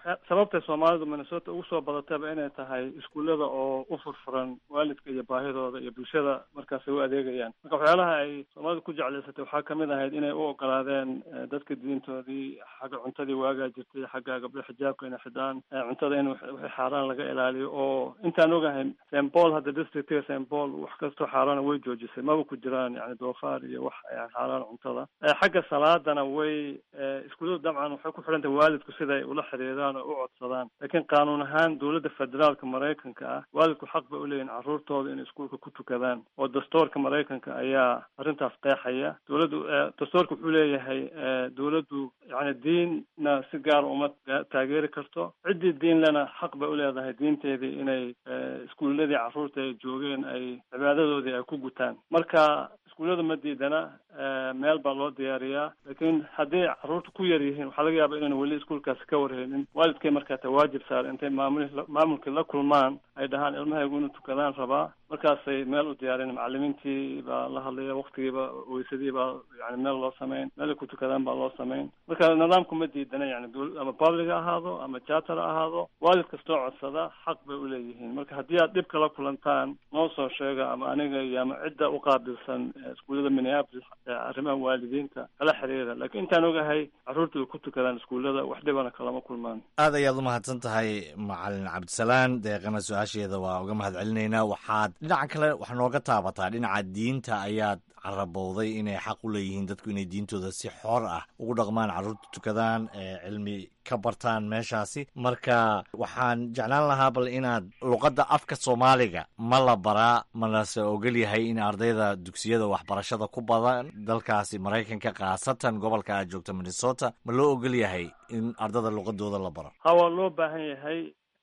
Speaker 8: sababtay soomaalidu minnesota ugu soo badatayba inay tahay iskuullada oo u furfuran waalidka iyo baahidooda iyo bulshada markaas ay u adeegayaan marka waxyaalaha ay soomaalidu ku jeclaysatay waxaa kamid ahayd inay u ogolaadeen dadka diintoodii xagga cuntadii waagaa jirtay xagga gabdho xijaabka inay xidhaan cuntada in wixii xaaraan laga ilaaliyo oo intaan ogahay st paul hadda districtiga st paul wax kastoo xaaraana way joojisay maba ku jiraan yani doofaar iyo wax xaaraan cuntada xagga salaadana way iskuulladu dabcan waxay ku xidhan tahay waalidku siday ula xiriiraan oo u codsadaan laakiin qaanuun ahaan dowladda federaalka maraykanka ah waalidku xaq bay uleeyihin carruurtooda inay iskuulka ku tukadaan oo dastoorka maraykanka ayaa arrintaas qeexaya dowladdu dastoorka wuxuu leeyahay dowladdu yani diinna si gaara uma taageeri karto ciddii diin lena xaq bay uleedahay diinteedii inay iskuulladii carruurta ay joogeen ay cibaadadoodii ay ku gutaan marka iskuullada ma diidana meel baa loo diyaariyaa laakiin haddii carruurta ku yar yihiin waxaa laga yaaba inayna weli iskuulkaasi ka warheynin waalidkay markaa ta waajib saar intay maamul maamulkii la kulmaan ay dhahaan ilmahaygu inuu tukadaan rabaa markaasay meel u diyaarin macalimiintii baa la hadlaya waktigiiba weysadii baa yani meel loo samayn meel ay ku tukadaan baa loo samayn marka nidaamku ma diidana yani ama public ha ahaado ama charter ha ahaado waalid kastoo codsada xaq bay uleeyihiin marka haddii aad dhib kala kulantaan noo soo sheega ama aniga iyo ama cidda uqaabilsan iskuullada minneapolis arrimaha waalidiinta kala xiriira laakiin intaan ogahay carruurta way ku tukadaan iskuullada wax dhibana kalama kulmaan
Speaker 2: aad ayaad umahadsan tahay macalin cabdisalaan deeqana su-aasheeda waa uga mahad celinaynaa waxaad dhinaca kale wax nooga taabataa dhinaca diinta ayaad carabowday inay xaq u leeyihiin dadku inay diintooda si xor ah ugu dhaqmaan carruurta tukadaan cilmi ka bartaan meeshaasi marka waxaan jeclaan lahaa bal inaad luqadda afka soomaaliga ma la baraa malase ogol yahay in ardayda dugsiyada waxbarashada ku badan dalkaasi maraykanka khaasatan gobolka aad joogta minnesota ma loo ogol yahay in ardada luqadooda la baro
Speaker 8: ha waa loo baahan yahay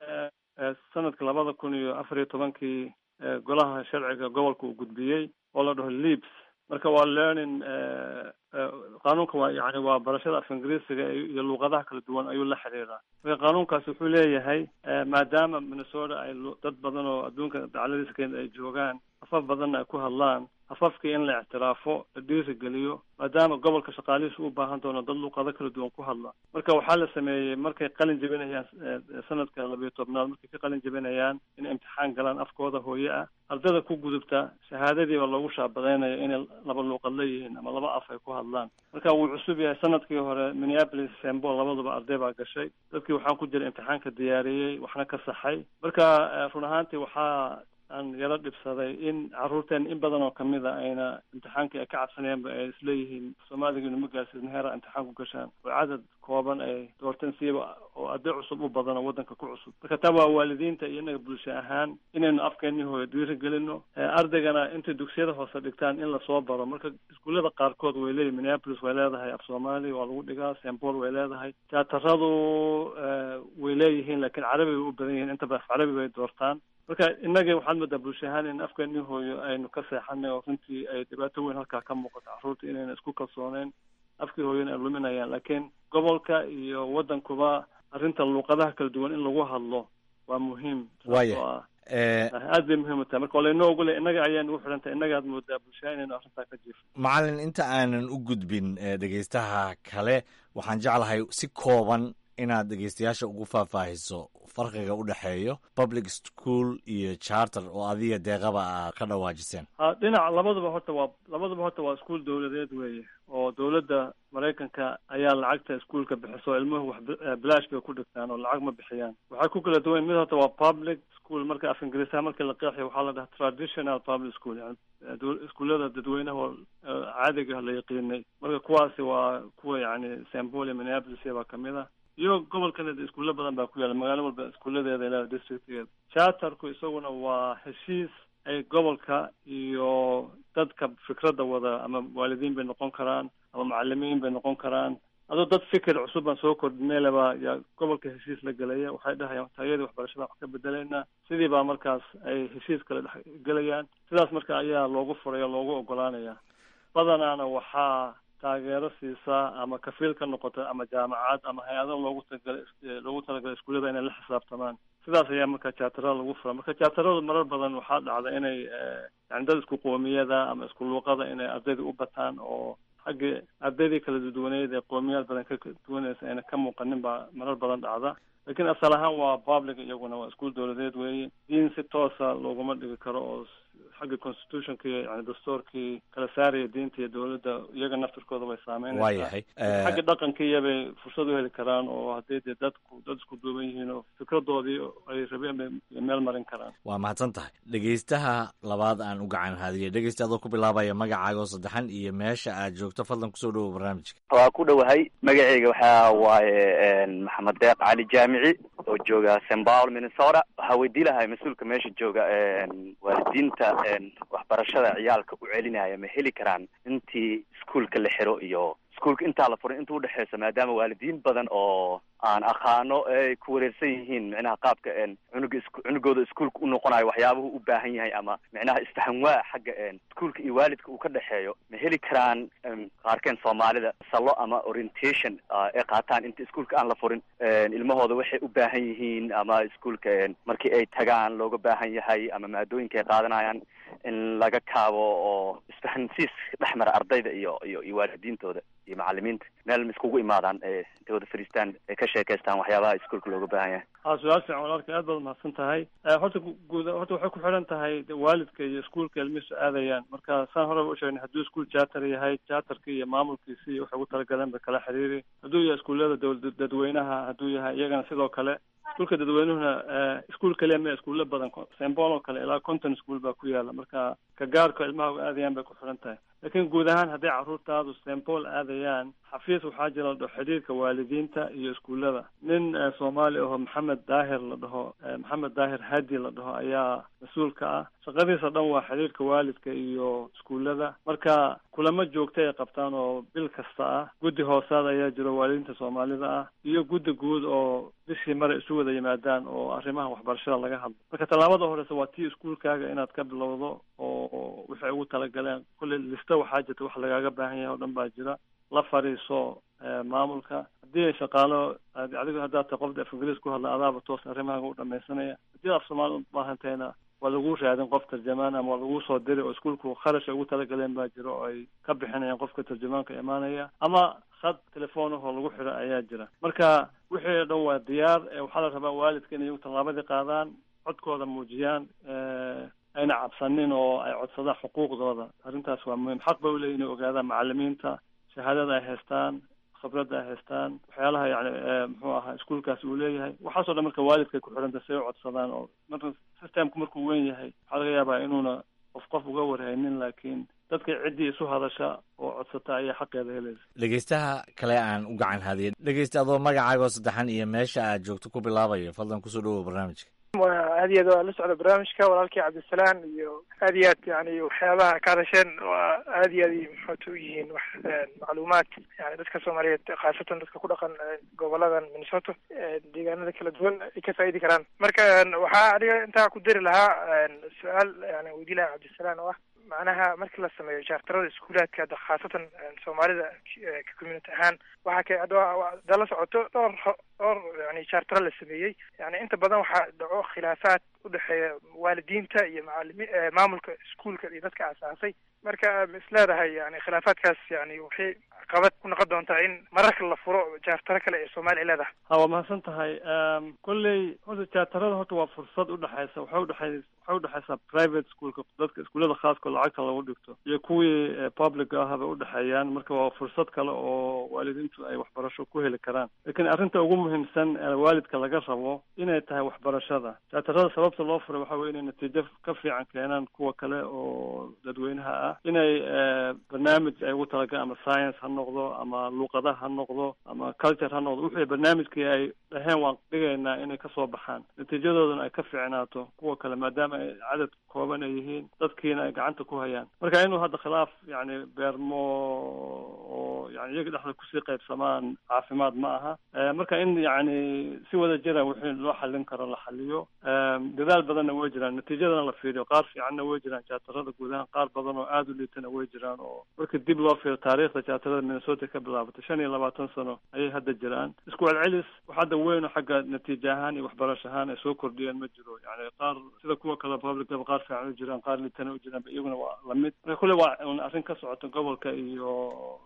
Speaker 8: sanadka labada kun iyo afar iyo tobankii golaha sharciga gobolka uu gudbiyey oo la dhaho leaps marka waa learning qaanuunka waa yani waa barashada af ingiriisiga iyo luuqadaha kala duwan ayuu la xiriiraa marka qaanuunkaasi wuxuu leeyahay maadaama minnesota ay dad badan oo adduunka dacladiisa keena ay joogaan afaf badanna ay ku hadlaan afafkii in la ictiraafo la dhiirigeliyo maadaama gobolka shaqaalihiisa u baahan doono dad luuqado kala duwan ku hadla marka waxaa la sameeyey markay qalin jebinayaan sanadka labiyo tobnaad markay ka qalin jebinayaan inay imtixaan galaan afkooda hooye ah ardada ku gudubta shahaadadiiba loogu shaabadaynaya inay laba luuqad leeyihiin ama laba af ay ku hadlaan marka wuu cusub yahay sanadkii hore minneapolis sembol labaduba arday baa gashay dadkii waxaan ku jira imtixaanka diyaariyey waxna ka saxay marka run ahaantii waxaa aan yaro dhibsaday in carruurteen in badan oo kamid a ayna imtixaankii ay ka cabsanayeenba ay isleeyihiin soomaaliga inuma gaarsiisna heera imtixaan ku gashaan oo cadad kooban ay doorteen siiba oo arday cusub u badan oo waddanka ku cusub marka taa waa waalidiinta iyo inaga bulsho ahaan inaynu afkeenii hooyo dhiiri gelino ardaygana intay dugsiyada hoose dhigtaan in lasoo baro marka iskuullada qaarkood way leeyihin minneapolis way leedahay af soomaali waa lagu dhigaa st paul way leedahay jaataradu way leeyihiin laakiin carabi bay u badan yihiin intaba af carabi bay doortaan marka innagii waxaad moodaa bulsho ahaan in afkeenii hooyo aynu ka seexanay oo runtii ay dhibaato weyn halkaa ka muuqato carruurta inayna isku kalsooneyn afkii hooyona ay luminayaan laakiin gobolka iyo waddankuba arrinta luuqadaha kala duwan in lagu hadlo waa muhiim
Speaker 2: waya
Speaker 8: aad bay muhiim u tahay marka waa laynoo ogolay innaga ayaa nugu xidhan tahay innaga aad moodaa bulshaha inaynu arrintaa ka jiifo
Speaker 2: macalin inta aanan u gudbin dhegeystaha kale waxaan jeclahay si kooban inaad dhegeystayaasha ugu faahfaahiso farqiga u dhexeeyo public school iyo charter oo adiga deeqaba a ka dhawaajiseen
Speaker 8: ha dhinaca labaduba horta waa labaduba horta waa iskuol dawladeed weeye oo dawladda maraykanka ayaa lacagta iskuolka bixiso o ilmuhu wax bilaash bay ku dhigtaan oo lacag ma bixiyaan waxay ku kala duwan mid horta waa public school marka af ingiriisaha markii la qeexayo waxaa la dhaha traditional public school yani iskuullada dadweynaha oo caadiga la yaqiinay marka kuwaasi waa kuwa yani st paul iyo minneapolis baa kamid ah iyo gobolkan iskuulo badan baa ku yaala magaalo walba iskuuladeeda ilaa districtgeeda charterku isaguna waa heshiis ay gobolka iyo dadka fikradda wada ama waalidiin bay noqon karaan ama macalimiin bay noqon karaan adoo dad fikir cusub baan soo kordhineylaba yaa gobolka heshiis la gelaya waxay dhahayaan taayadii waxbarashada wax ka bedelaynaa sidii baa markaas ay heshiis kale dhex gelayaan sidaas marka ayaa loogu furaya loogu ogolaanaya badanaana waxaa taageero siisaa ama kafiil ka noqota ama jaamacad ama hay-ado loogu talagalay loogu talagalay iskuullada inay la xisaabtamaan sidaas ayaa marka jaatarada lagu fura marka jaataradu marar badan waxaa dhacda inay yani dad isku qoomiyada ama isku luuqada inay ardayda u bataan oo xagga ardaydii kala duwaneyd ee qoomiyaad badan ka duwanaysa ayna ka muuqanin baa marar badan dhacda laakiin asal ahaan waa public iyaguna waa iskuol dowladeed weeye diin si toosa looguma dhigi karo oo xagga constitutionka iyo yani dastuurkii kala saaraya diinta iyo dowladda iyaga naftirkooda way saameynaysaa
Speaker 2: waayahay
Speaker 8: xagga dhaqanka iyabay fursad u heli karaan oo haddii dee dadku dad isku duuban yihiin oo fikradoodii ay rabeen bay meel marin karaan
Speaker 2: waa mahadsan tahay dhegeystaha labaad aan u gacan haadiyay dhegeysta adoo ku bilaabaya magacaaga oo saddexan iyo meesha aad joogto fadlan kusoo dhowo barnaamijka
Speaker 10: waa ku dhowahay magaceyga waxaa waaye maxamed deeq cali jaamici oo jooga st paul minnesota waxaa weydii lahay mas-uulka meesha jooga waalidiinta waxbarashada ciyaalka u celinaya ma heli karaan intii iskuolka la xiro iyo iskuolka intaa la furay inta udhexeysa maadaama waalidiin badan oo aan aqaano ay ku wareersan yihiin micnaha qaabka cunuga is cunugooda iskuolka u noqonayo waxyaabuhu u baahan yahay ama micnaha isfahanwaa xagga iskuolka iyo waalidka uu ka dhexeeyo ma heli karaan qaarkeen soomaalida salo ama orientation ay qaataan inta iskuolka aan la furin ilmahooda waxay u baahan yihiin ama iskuolka markii ay tagaan looga baahan yahay ama maadooyinka ay qaadanayaan in laga kaabo oo isfahansiis dhex mara ardayda iyo iyo iyo waalidiintooda iyo macalimiinta meel ma iskugu imaadaan intay wada fadhiistaan ay ka sheekaystaan waxyaabaha iskuolka looga baahan yahay
Speaker 8: a su-aal fiican walaalka aad baad mahadsan tahay horta guud horta waxay ku xidhan tahay waalidka iyo iskuolka ilmihiisu aadayaan marka saan horeba u sheegnay hadduu iskuol jaatar yahay jaatarka iyo maamulkiisi iyo waxay ugu talagaleen ba kala xiriiri hadduu yahay iskuullada dowla dadweynaha hadduu yahay iyagana sidoo kale iskuolka dadweynuhuna iskuol kaliya me iskuulla badan st paul oo kale ilaa conton ischool baa ku yaala marka ka gaarka ilmaha u aadayaan bay ku xidhan tahay laakiin guud ahaan hadday carruurtaadu st paul aadayaan xafiis waxaa jira la dhaho xidhiirka waalidiinta iyo iskuullada nin soomaali aho maxamed daahir la dhaho maxamed daahir hadi la dhaho ayaa mas-uulka ah shaqadiisa dhan waa xidhiirka waalidka iyo iskuullada marka kulamo joogta ay qabtaan oo bil kasta ah guddi hoosaad ayaa jiro waalidiinta soomaalida ah iyo guddi guud oo bishii mare isu wada yimaadaan oo arrimaha waxbarashada laga hadlo marka tallaabada horeysa waa tii iskuolkaaga inaad ka bilowdo oo waxay ugu talagaleen kulley lista waxaa jirta wax lagaaga baahan yahay oo dhan baa jira la fadhiiso maamulka haddii ay shaqaalo adigo haddaad tahay qofda af ingiriis ku hadla adaaba toos arrimahaaga u dhamaysanaya haddii af soomaali u baahantahayna waa lagu raadin qof tarjamaan ama waa lagu soo diri oo iskuolku kharash ay ugu talagaleen baa jira oo ay ka bixinayaan qofka tarjamaanka imaanaya ama khad telefoonahoo lagu xidho ayaa jira marka wixii o dhan waa diyaar waxaa la rabaa waalidka inay tallaabadii qaadaan codkooda muujiyaan ayna cabsanin oo ay codsadaan xuquuqdooda arrintaas waa muhiim xaq bay uleeyihin inay ogaadaan macalimiinta shahaadada ay haystaan khibradda ay haystaan waxyaalaha yani muxuu ahaa iskuolkaasi uu leeyahay waxaasoo dhan marka waalidkay ku xidhanta si ay u codsadaan oo marka systemku markuu weyn yahay waxaa laga yaabaa inuuna qof qof uga warhaynin laakiin dadka ciddii isu hadasha oo codsata ayaa xaqeeda helaysa
Speaker 2: dhegeystaha kale aan u gacan haadiya dhegeysta adoo magacaaga oo saddexan iyo meesha aad joogto ku bilaabayo fadlan kusoo dhawow barnaamijka
Speaker 11: waa aad iyo aad waa la socda barnaamijka walaalkii cabdisalaan iyo aad iyo aad yani waxyaabaha ka hadasheen waa aad iyo aad maxoota u yihiin wax macluumaad yani dadka soomaaliyeed khaasatan dadka ku dhaqan goboladan minnesota deegaanada kala duwan ay ka faa'idi karaan marka waxaa aniga intaa ku dari lahaa su-aal yani weydii lahaa cabdisalaan oo ah macnaha markii la sameeyo jaartarada iskuulaadka hadda khaasatan soomaalida community ahaan waxaa ka hadda la socoto dhowr dhowr yani jaartaro la sameeyey yani inta badan waxaa dhaco khilaafaad udhexeeya waalidiinta iyo macalimi maamulka iskuolka iyo dadka asaasay marka ma is leedahay yani khilaafaadkaas yani waxay caqabad ku noqon doontaa in mararka la furo jaartaro kale ee soomaaliya leedahay
Speaker 8: ha waa mahadsan tahay kolley horta jaartarada horta waa fursad udhexeysa waxay udhexey waxay udhexeysaa private schoolka dadka iskuullada khaaska lacagta lagu dhigto iyo kuwii public ah bay udhexeeyaan marka waa fursad kale oo waalidiintu ay waxbarasho ku heli karaan laakiin arrinta ugu muhiimsan ee waalidka laga rabo inay tahay waxbarashada jaatarada sababta loo furay waxa weye inay natiijo ka fiican keenaan kuwa kale oo dadweynaha ah inay barnaamij ay ugu talagaleen ama science ha noqdo ama luuqadaha ha noqdo ama culture ha noqdo wixii barnaamijkii ay dhaheen waan dhigaynaa inay kasoo baxaan natiijadoodana ay ka fiicnaato kuwa kale maadaama ay cadad kooban ay yihiin dadkiina ay gacanta ku hayaan marka inuu hadda khilaaf yani beermo oo yani iyaga dhexda kusii qaybsamaan caafimaad ma aha marka in yani si wada jira wixii loo xallin karo la xaliyo dadaal badanna way jiraan natiijadana la fiiriyo qaar fiicanna way jiraan jaatarada guud ahaan qaar badan oo aada u liitana way jiraan oo marka dib loo fiiro taariikhda jaatarada minnesota ka bilaabatay shan iyo labaatan sano ayay hadda jiraan isku celcelis wax hadda weyn oo xagga natiijo ahaan iyo waxbarasho ahaan ay soo kordhiyeen ma jiro yani qaar sida kuwa kale publicaba qaar fiican u jiraan qaar liitana u jiraan iyaguna waa lamid marka kulle waa un arrin ka socota gobolka iyo dadka waxbarasho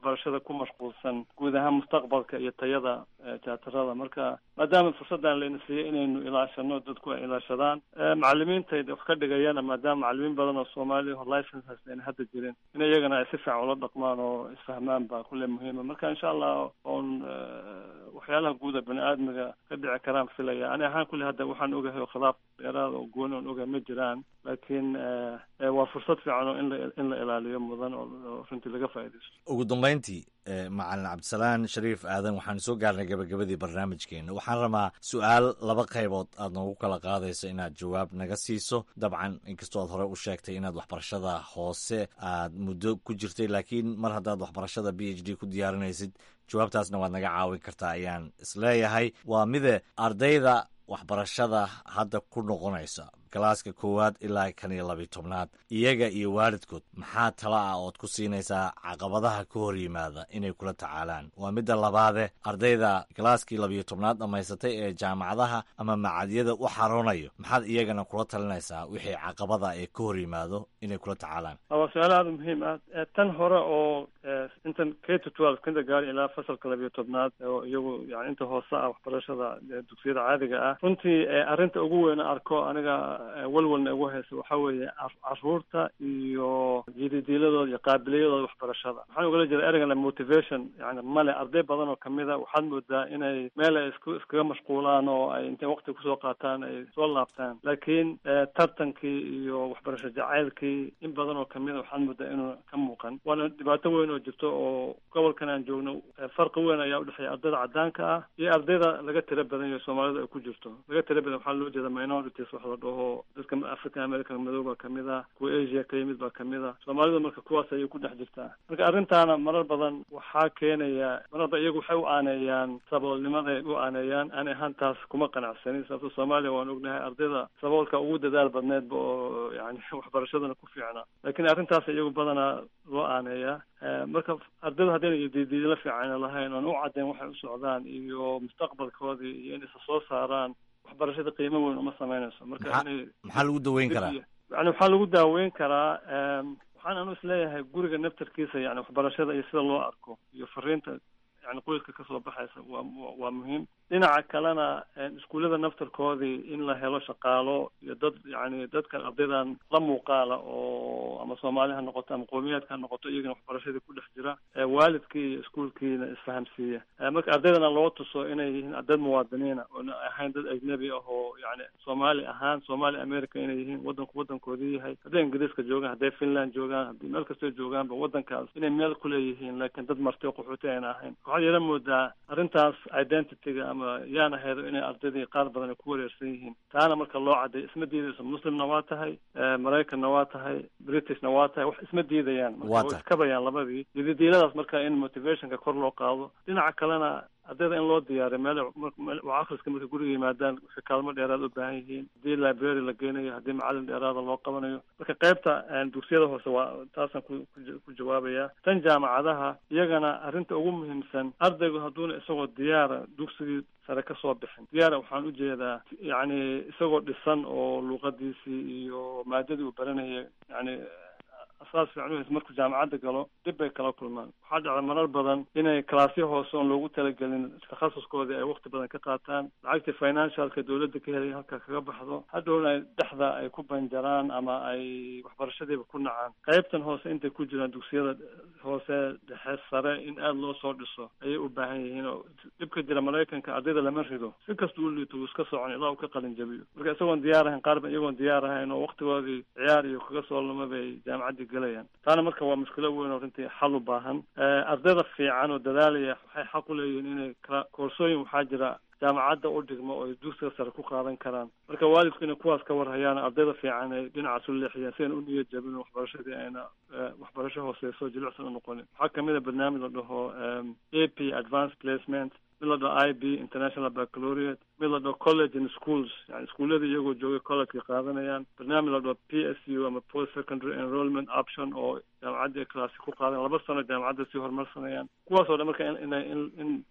Speaker 8: waxbarashada ku mashquulsan guud ahaan mustaqbalka iyo tayada jaatarada marka maadaama fursaddan layna siiyey inaynu ilaashano dadku ay ilaashadaan macalimiintayda wax ka dhigayana maadaama macalimiin badan oo soomaaliya oo licenses ayna hadda jirin in iyagana ay si fiican ula dhaqmaan oo isfahmaan baa kulle muhiima marka insha allah oon waxyaalaha guuda bani aadmiga ka dhici karaan filaya ani ahaan kulle hadda waxaan ogahay oo khilaaf dheeraada oo gooni oon ogahay ma jiraan laakiin waa fursad fiican oo in la in la ilaaliyo mudan oo runtii laga faaidaysto
Speaker 2: ugu dambeyntii macalin cabdisalaan shariif aadan waxaan soo gaarnay gabagabadii barnaamijkeena waxaan rabaa su-aal laba qaybood aad noogu kala qaadayso inaad jawaab naga siiso dabcan inkastoo aad hore u sheegtay inaad waxbarashada hoose aad muddo ku jirtay laakiin mar haddaad waxbarashada b h d ku diyaarinaysid jawaabtaasna waad naga caawin kartaa ayaan isleeyahay waa mide ardayda waxbarashada hadda ku noqonaysa galaaska koowaad ilaa kan iyo labiyo tobnaad iyaga iyo waalidkood maxaa tala ah ood ku siinaysaa caqabadaha ka hor yimaada inay kula tacaalaan waa midda labaade ardayda galaaskii labiyo tobnaad dhammaysatay ee jaamacadaha ama macadyada u xaroonayo maxaad iyagana kula talinaysaa wixii caqabada ee ka hor yimaado inay kula tacaalaan
Speaker 8: waa su-aal aada muhiim ah tan hore oo intan k to twelve kinda gaari ilaa fasalka labiyo tobnaad oo iyagu yani inta hoose ah waxbarashada dugsiyada caadiga ah runtii arrinta ugu weyn arko aniga walwalna ugu haysa waxaa weeye caruurta iyo jididiiladooda iyo qaabiliyadooda waxbarashada waxaan ugala jeeda ereygan motivation yani male arday badan oo kamida waxaad moodaa inay meel ay isku iskaga mashquulaan oo ay intay waqti kusoo qaataan ay soo laabtaan laakiin tartankii iyo waxbarasho jacaylkii in badan oo kamida waxaad moodaa inuu ka muuqan waana dhibaato weyn oo jirto oo gobolkan aan joogno farqi weyn ayaa udhexeeya ardayda cadaanka ah iyo ardayda laga tira badan yaho soomaalida ay ku jirto laga tira badan waxaa loo jeeda minorities wax la dhaho dadka african american madow baa kamid ah kuwa asia ka yimid baa kamid ah soomaalida marka kuwaas ayay ku dhex jirtaa marka arrintaana marar badan waxaa keenaya mararba iyagu waxay u aaneeyaan saboolnimaday u aaneeyaan ani ahaan taas kuma qanacsanin sababto soomaaliya waan ognahay ardayda saboolka ugu dadaal badneedba oo yani waxbarashadana ku fiicna laakiin arrintaas iyagu badanaa loo aaneeyaa marka ardaydu haddayna diidiidla fiicana lahayn oon u caddayn waxay u socdaan iyo mustaqbalkoodii iyo in isa soo saaraan waxbarashada qiimo weyn uma sameynayso marka inay
Speaker 2: maxaa lagu daweyn karaa
Speaker 8: yani waxaa lagu daaweyn karaa waxaan anu isleeyahay guriga naftarkiisa yani waxbarashada iyo sida loo arko iyo fariinta yani qoyska kasoo baxaysa waa waa muhiim dhinaca kalena iskuullada naftarkoodii in la helo shaqaalo iyo dad yani dadkan ardaydan la muuqaala oo ama soomaali ha noqoto ama qowmiyaadka ha noqoto iyagana waxbarashadii ku dhex jira waalidkii iyo iskuulkiina isfahamsiiya marka ardaydana loo tuso inay yihiin dad muwaadiniina oona ahayn dad ajnabi ah oo yani soomaali ahaan soomaali america inay yihiin wadanku wadankoodii yahay hadday ingiriiska joogaan hadday finland joogaan haddii meel kastoo joogaanba wadankaas inay meel kuleeyihiin laakiin dad marti o qaxooti ayna ahayn waxaad yeela moodaa arrintaas identityga ama yaan ahaydo inay ardaydii qaar badan ay ku wareersan yihiin taana marka loo cadday isma diidayso muslimna waa tahay maraykanna waa tahay britishna waa tahay wax isma diidayaan marka way iskabayaan labadii dididiiladaas marka in motivationka kor loo qaado dhinaca kalena ardayda in loo diyaariyo meel waa akhriska marka guriga yimaadaan waxay kaalmo dheeraad u baahan yihiin haddii library la geynayo haddii macalin dheeraada loo qabanayo marka qaybta dugsiyada hoose waa taasaan ku ku jawaabaya tan jaamacadaha iyagana arrinta ugu muhiimsan ardaygu hadduuna isagoo diyaara dugsigii sare kasoo bixin diyaara waxaan ujeedaa yacni isagoo dhisan oo luuqadiisii iyo maadadii uu baranaya yani asaas fiican uhaysa markuu jaamacadda galo dib bay kala kulmaan waxaa dhacda marar badan inay kalaasyo hoose oon loogu talagelin takhasuskoodii ay wakti badan ka qaataan lacagtii financialka dowladda ka helay halkaa kaga baxdo hadhowna ay dhexda ay ku banjaraan ama ay waxbarashadiiba ku nacaan qaybtan hoose intay ku jiraan dugsiyada hoose dhexe sare in aada loo soo dhiso ayay u baahan yihiin oo dhibka jira maraykanka ardayda lama rido si kasta u liito wuu iska socon ilaa uu ka qalin jabiyo marka isagoon diyaar ahayn qaar ba iyagoon diyaar ahayn oo waktigoodii ciyaar iyo kaga soo luma bay jaamacaddii galayaan taana marka waa mushkilo weyn oo runtii xal u baahan ardayda fiican oo dadaalaya waxay xaq u leeyihiin inay kala koorsooyin waxaa jira jaamacadda u dhigmo oo ay dugsiga sare ku qaadan karaan marka waalidku inay kuwaas ka warhayaan ardayda fiican ay dhinacaas u leexiyaan si ayna u niyad jabin waxbarashadii ayna waxbarasho hooseyso jilicsan u noqonin waxaa kamid a barnaamij la dhaho a p advanced placement mid la dhaho i b international baccalaureate mid la dhaho college and schools yani iskuullada iyagoo joogay collegeka qaadanayaan barnaamij la dhaho p s u ama post secondary enrollment option oo jaamacaddii ay claasi ku qaadan laba sano jaamacadda sii horumarsanayaan kuwaas oo dhan marka in in in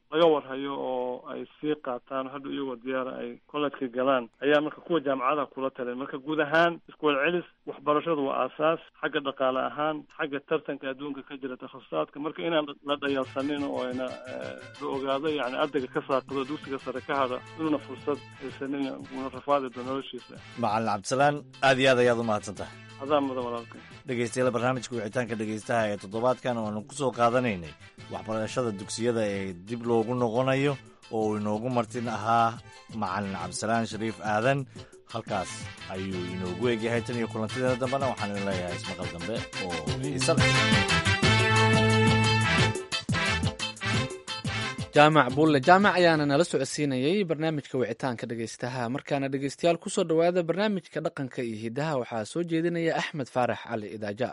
Speaker 8: laga warhayo oo ay sii qaataan hadda iyagoo diyaara ay collejka galaan ayaa marka kuwa jaamacadaha kula talin marka guud ahaan isku celcelis waxbarashadu waa aasaas xagga dhaqaale ahaan xagga tartanka adduunka ka jira takhasusaadka marka inaan la dhayalsanin oo ayna la ogaado yani ardayga ka saaqado dugsiga sare ka hada inuuna fursad haysanin una rafaadi doo noloshiisa
Speaker 2: macalin cabdisalaan aad iyo aad ayaad u mahadsan tahay
Speaker 8: adaa mudan walaalka
Speaker 2: dhegeystayaal barnaamijka wicitaanka dhegeystaha ee toddobaadkan oanu ku soo qaadanaynay waxbarashada dugsiyada ee dib loogu noqonayo oo uu inoogu martin ahaa macalin cabdisalaan shariif aadan halkaas ayuu inoogu egyahay tan iyo kulantideeda dambena waxaan idin leeyahay ismaqal dambe oo xiisa leh
Speaker 1: jaamac buulle jaamac ayaana nala socodsiinayey barnaamijka wicitaanka dhegeystaha markaana dhegeystayaal kusoo dhowaada barnaamijka dhaqanka iyo hidaha waxaa soo jeedinaya axmed faarax cali idaaja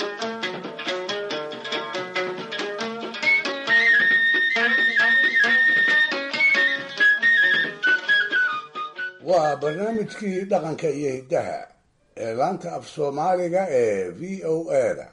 Speaker 4: waa barnaamijkii dhaqanka iyo hiddaha ee laanta af soomaaliga ee v o a-da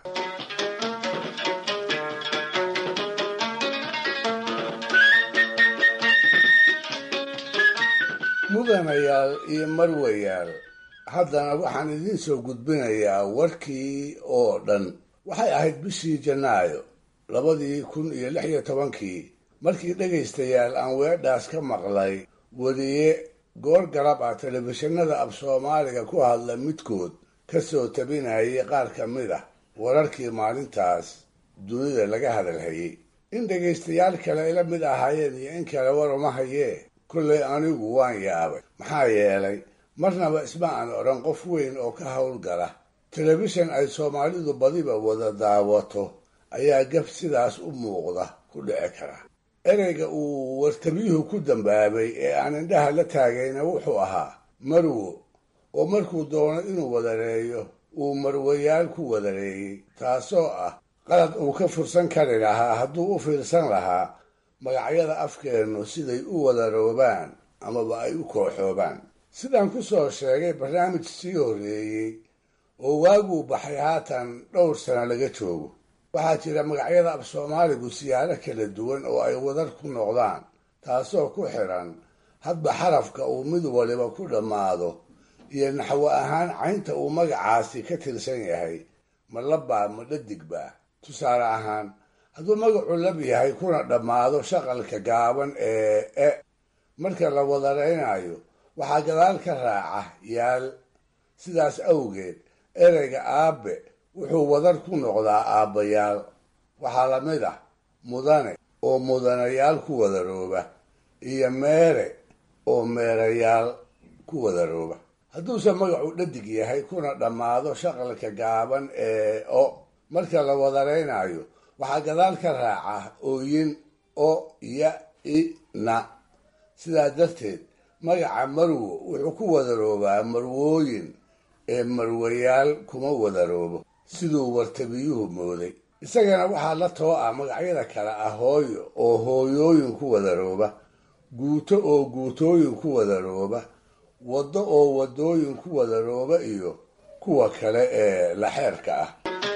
Speaker 4: mudanayaal iyo marwayaal haddana waxaan idiin soo gudbinayaa warkii oo dhan waxay ahayd bishii janaayo labadii kun iyo lix iyo tobankii markii dhegaystayaal aan weedhaas ka maqlay weriye goor garab ah telefishinada af soomaaliga ku hadla midkood ka soo tabinayay qaar ka mid ah wararkii maalintaas dunida laga hadalhayay in dhegaystayaal kale ila mid ahaayeen iyo in kale war uma hayee kollay anigu waan yaabay maxaa yeelay marnaba isma aan odhan qof weyn oo ka howlgala telefishan ay soomaalidu badiba wada daawato ayaa gaf sidaas u muuqda ku dhici kara ereyga uu wartabiyuhu ku dambaabay ee aan indhaha la taagayna wuxuu ahaa marwo oo markuu doono inuu wadareeyo uu marwayaal ku wadareeyey taasoo ah qalad uu ka fursan kari lahaa hadduu u fiirsan lahaa magacyada afkeennu siday u wadaroobaan amaba ay u kooxoobaan sidaan ku soo sheegay barnaamij sii horreeyey oo waaguu baxay haatan dhowr sano laga joogo waxaa jira magacyada af soomaaligu siyaalo kala duwan oo ay wadar ku noqdaan taasoo ku xidhan hadba xarafka uu mid waliba ku dhammaado iyo naxwo ahaan caynta uu magacaasi ka tirsan yahay ma labbaa ma dhadigbaa tusaale ahaan hadduu magacu lab yahay kuna dhammaado shaqalka gaaban ee e marka la wadaraynayo waxaa gadaal ka raaca yaal sidaas awgeed ereyga aabe wuxuu wadar ku noqdaa aabbayaal waxaa la mid ah mudane oo mudanayaal ku wadarooba iyo meere oo meerayaal ku wadarooba hadduuse magacu dhadig yahay kuna dhammaado shaqalka gaaban ee o marka la wadaraynayo waxaa gadaal ka raaca ooyin o ya i na sidaa darteed magaca marwo wuxuu ku wadaroobaa marwooyin ee marwayaal kuma wadaroobo siduu wartabiyuhu mooday isagana waxaa la too ah magacyada kale ah hooyo oo hooyooyin ku wadarooba guuto oo guutooyin ku wadarooba waddo oo waddooyin ku wadarooba iyo kuwa kale ee laxeerka ah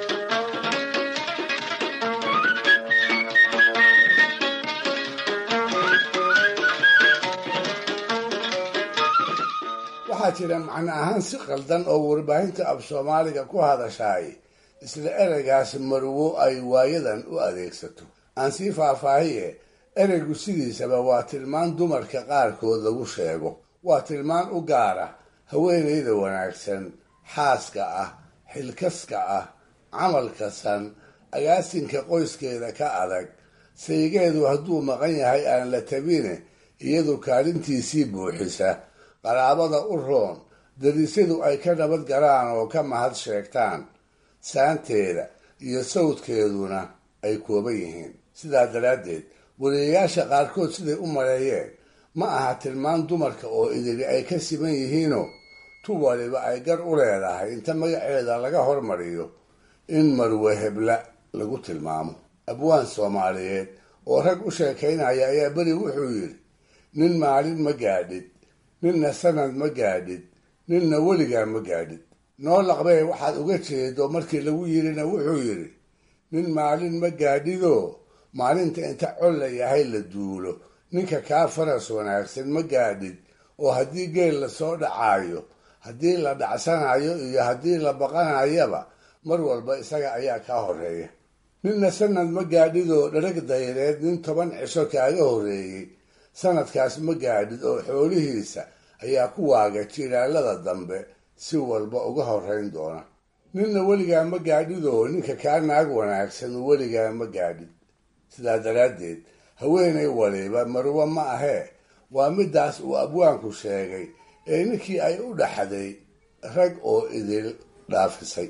Speaker 4: waxaa jira macno ahaan si qaldan oo warbaahinta af soomaaliga ku hadashaay isla ereygaas marwo ay waayadan u adeegsato aan sii faahfaahiye ereygu sidiisaba waa tilmaan dumarka qaarkood lagu sheego waa tilmaan u gaara haweenayda wanaagsan xaaska ah xilkaska ah camalka san agaasinka qoyskeeda ka adag saygeedu hadduu maqan yahay aan la tabine iyadu kaalintiisii buuxisa qaraabada u roon darisyadu ay ka nabad galaan oo ka mahad sheegtaan saanteeda iyo sawdkeeduna ay kooban yihiin sidaa daraaddeed wariyayaasha qaarkood siday u maleeyeen ma aha tilmaan dumarka oo idili ay ka siman yihiinoo tu waliba ay gar u leedahay inta magaceeda laga hormariyo in marwe hebla lagu tilmaamo abwaan soomaaliyeed oo rag u sheekaynaya ayaa beri wuxuu yidhi nin maalin ma gaadhid ninna sanad ma gaadhid ninna weligaa ma gaadhid noo laqbee waxaad uga jeedo markii lagu yidhina wuxuu yidhi nin maalin ma gaadhidoo maalinta inta col la yahay la duulo ninka kaa faras wanaagsan ma gaadhid oo haddii geel lasoo dhacaayo haddii la dhacsanayo iyo haddii la baqanayaba mar walba isaga ayaa kaa horeeya ninna sanad ma gaadhidoo dharag dayreed nin toban cisho kaaga horreeyey sanadkaas ma gaadhid oo xoolihiisa ayaa ku waaga jilaalada dambe si walba uga horrayn doona ninna weligaa ma gaadhidoo ninka kaa naag wanaagsan weligaa ma gaadhid sidaa daraaddeed haweenay waliba marwo ma ahee waa middaas uu abwaanku sheegay ee ninkii ay u dhaxday rag oo idil dhaafisay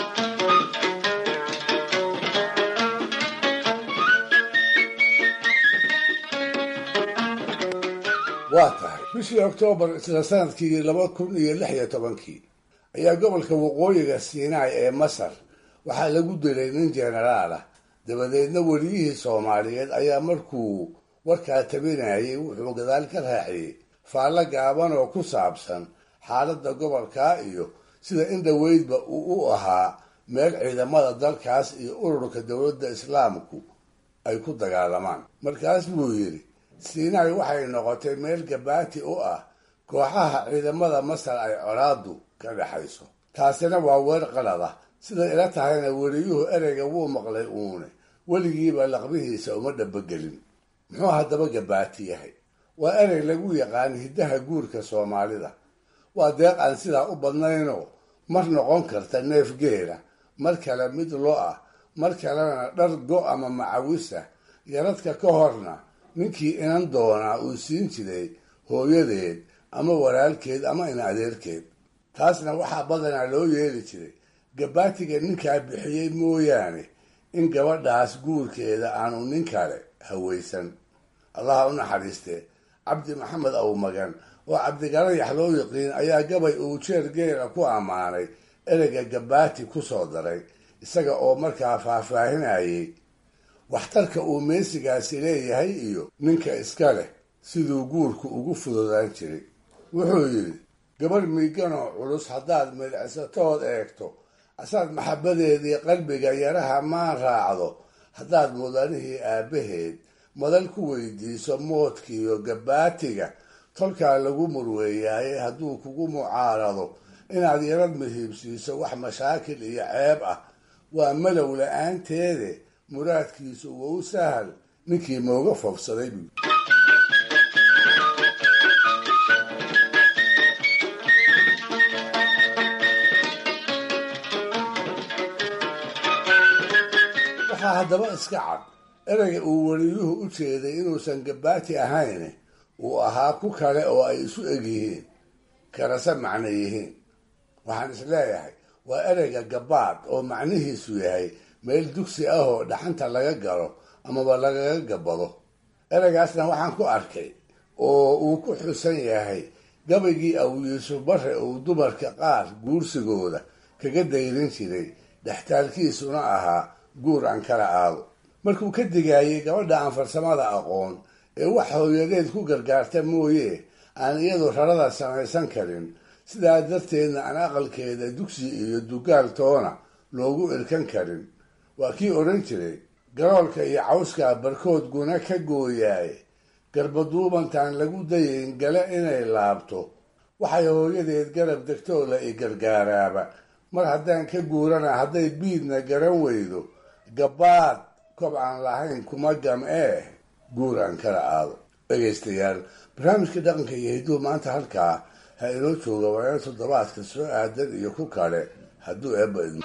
Speaker 4: waa tahay bishii oktoobar isla sanadkii laba kun iyo lix iyo tobankii ayaa gobolka waqooyiga siinaai ee masar waxaa lagu dilay nin jenaraal ah dabadeedna weliyihii soomaaliyeed ayaa markuu warkaa tabinayay wuxuu gadaal ka raaciyey faallo gaaban oo ku saabsan xaaladda gobolkaa iyo sida in dhoweydba uu u ahaa meel ciidamada dalkaas iyo ururka dowladda islaamku ay ku dagaalamaan markaas buu yidhi siinaai waxay noqotay meel gabaati u ah kooxaha ciidamada masar ay colaadu ka dhexayso taasina waa weer qalada sida ila tahayna weliyuhu ereyga wuu maqlay uune weligiiba laqbihiisa uma dhabogelin muxuu haddaba gabaati yahay waa erey lagu yaqaan hiddaha guurka soomaalida waa deeq aan sidaa u badnaynoo mar noqon karta neef geela mar kale mid lo ah mar kalena dhar go ama macawisa yaradka ka horna ninkii inan doonaa uu siin jiray hooyadeed ama walaalkeed ama in adeerkeed taasna waxaa badanaa loo yeeli jiray gabaatiga ninkaa bixiyey mooyaane in gabadhaas guurkeeda aanu nin kale hawaysan allaha u naxariistee cabdi maxamed awmagan oo cabdigalayax loo yiqiin ayaa gabay uu jeer geela ku ammaanay ereyga gabaati ku soo daray isaga oo markaa faahfaahinayay waxtarka uu meesigaasi leeyahay iyo ninka iska leh siduu guurku ugu fududaan jiray wuxuu yidhi gabadh miiganoo culus haddaad midhicsatood eegto asaad maxabbadeedii qalbiga yaraha maan raacdo haddaad mudanihii aabbaheed madal ku weydiiso moodkiiyo gabaatiga tolkaa lagu murweeyaaye hadduu kugu mucaarado inaad yarad muhiibsiiso wax mashaakil iyo ceeb ah waa malow la-aanteede muraadkiisu wou sahal ninkii mooga foofsaday buu waxaa haddaba iska cad ereyga uu weliyuhu u jeeday inuusan gabaati ahayn uu ahaa ku kale oo ay isu eg yihiin karase macno yihiin waxaan is leeyahay waa ereyga gabaad oo macnihiisu yahay meel dugsi ah oo dhaxanta laga galo amaba lagaga gabado ereygaasna waxaan ku arkay oo uu ku xusan yahay gabaygii aw yuusuf bare uu dumarka qaar guursigooda kaga dayrin jiray dhextaalkiisuna ahaa guur aan kala aado markuu ka digaayay gabadha aan farsamada aqoon ee wax hooyadeed ku gargaarta mooye aan iyadu rarada samaysan karin sidaa darteedna aan aqalkeeda dugsi iyo dugaal toona loogu irkan karin waa kii odhan jiray garoolka iyo cawskaa barkood guna ka gooyaaye garbaduubantaan lagu dayayn gale inay laabto waxay hooyadeed garab degtoo la i gargaaraaba mar haddaan ka guurana hadday biidna garan weydo gabaad kob aan lahayn kuma gam ee guur aan kala aado dhegaystayaal barnaamijka dhaqanka iyo hiduhu maanta halkaa ha inoo jooga waana toddobaadka soo aadan iyo ku kale hadduu eebba idmo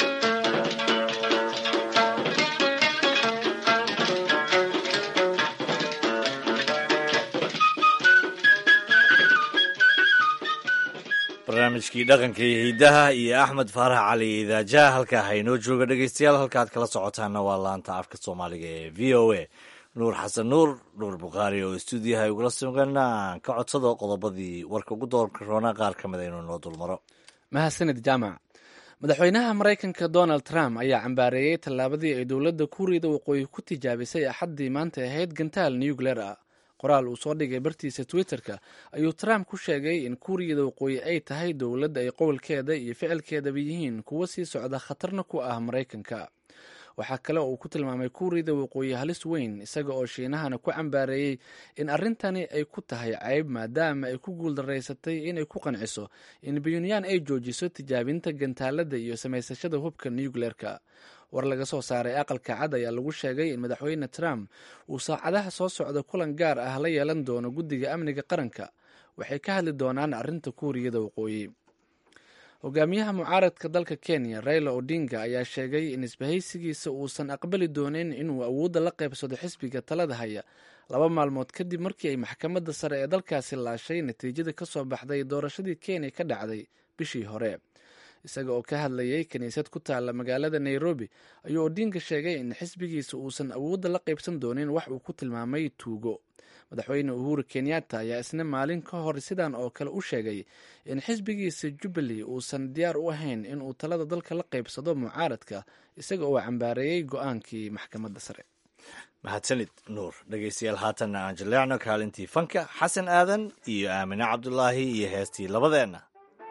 Speaker 2: barnaamijkii dhaqanka iyo hidaha iyo axmed faarax cali idaajaha halkaa haynoo jooga dhegeystayaal halkaad kala socotaana waa laanta afka soomaaliga ee v o a nuur xasan nuur nuur bukhaari oo stuudiyaha ay ugula sugana aan ka codsado qodobadii warka ugu doorka roona qaar ka mid a inuu noo dulmaro
Speaker 1: mahadsanid jaamac madaxweynaha maraykanka donald trump ayaa cambaareeyey tallaabadii ay dowladda kuuriyada waqooyi ku tijaabisay axaddii maanta ahayd gantaal nucleer ah qoraal uu soo dhigay bartiisa twitter-ka ayuu trump ku sheegay in kuuriyada waqooyi ay tahay dowladda ay qowlkeeda iyo ficilkeedaba yihiin kuwo sii socda khatarna ku ah maraykanka waxaa kale oo uu ku tilmaamay kuuriyada waqooyi halis weyn isaga oo shiinahana ku cambaareeyey in arrintani ay ku tahay ceyb maadaama ay ku guuldaraysatay inay ku qanciso in bunyaan ay joojiso tijaabinta gantaalada iyo samaysashada hubka nucleerka war laga soo saaray aqalka cad ayaa lagu sheegay in madaxweyne trump uu saacadaha soo socda kulan gaar ah la yeelan doono guddiga amniga qaranka waxay ka hadli doonaan arrinta kuuriyada waqooyi hogaamiyaha mucaaradka dalka kenya raila odinga ayaa sheegay in isbahaysigiisa uusan aqbali doonin inuu awoodda la qaybsado xisbiga talada haya laba maalmood kadib markii ay maxkamadda sare ee dalkaasi laashay natiijada ka soo baxday doorashadii kenya ka dhacday bishii hore isaga oo ka hadlayay kiniisad ku taalla magaalada nairobi ayuu odinga sheegay in xisbigiisa uusan awoodda la qaybsan doonin wax uu ku tilmaamay tuugo madaxweyne uhuru kenyatta ayaa isna maalin ka hor sidan oo kale u sheegay in xisbigiisa jubbaly uusan diyaar u ahayn inuu talada dalka la qaybsado mucaaradka isaga oo cambaareeyey go-aankii maxkamadda sare
Speaker 2: mahadsanid nuur dhegeystayaal haatanna aan jaleecno kaalintii fanka xasan aadan iyo aamine cabdulaahi iyo heestii labadeenna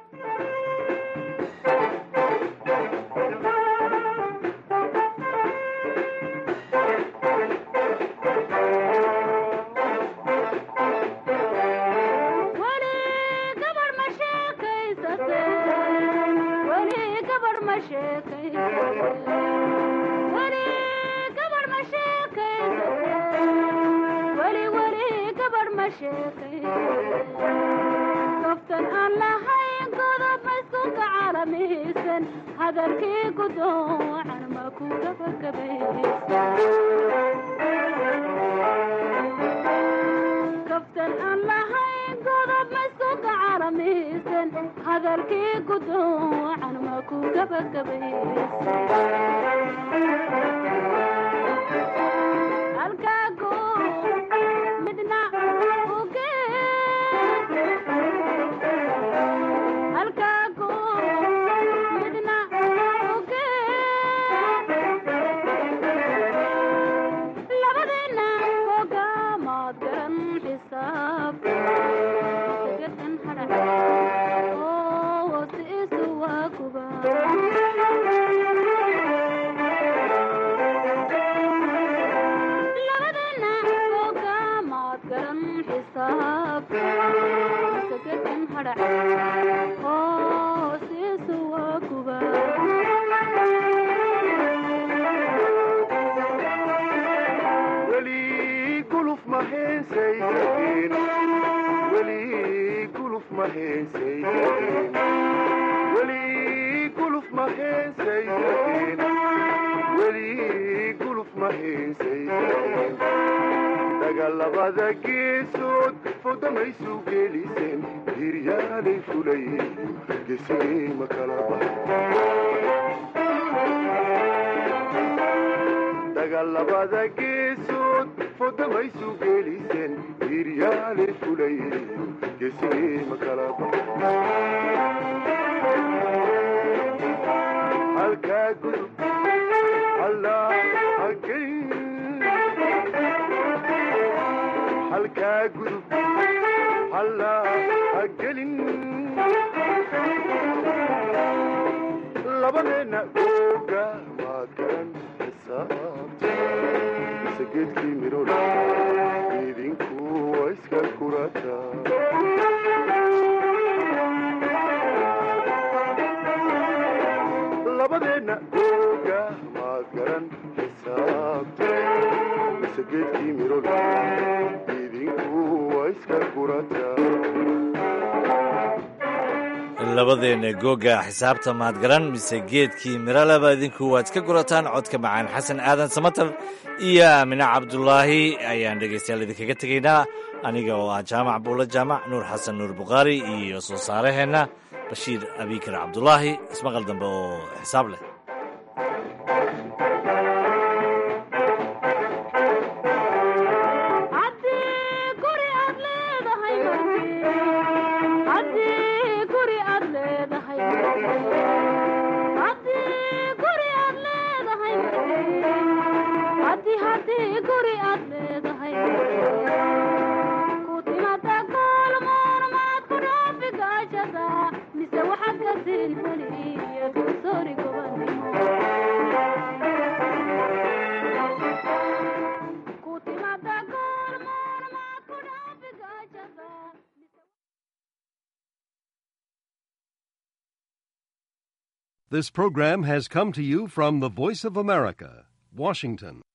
Speaker 12: kaftan aan lahayn godob maskunka caalamihiisan hadalkii gudoocan ma ku gabagabakaftan aan lahayn godob maskunka caalamihiisan hadalkii gudoocan ma ku gabagabaysa midna
Speaker 13: dagaalabada geesood fowdamaysu geeliseen hiryaalay fulayeen gesigay ma kala dagaalabada geesood fowdamaysu geeliseen hiryaalay fulayeen gesigay ma kala halkaa gudub allaa hagay halkaa gudub hallaa ha gelin labadeenna googa maad garan xisaabta mise geedkii midhol idinku waa iska kurata labadeenna googa maad garan xisaabta mise geedkii midhol
Speaker 2: labadeenna googa xisaabta mahadgaran mise geedkii miraleba idinku waad iska gurataan codka macaan xasan aadan samatar iyo aamine cabdulaahi ayaan dhegaystayaal idinkaga tegaynaa aniga oo ah jaamac buulo jaamac nuur xasan nuur bukhaari iyo soo saaraheenna bashiir abikar cabdulaahi ismaqal dambe oo xisaab leh
Speaker 14: This program has come to you from the Voice of America, Washington.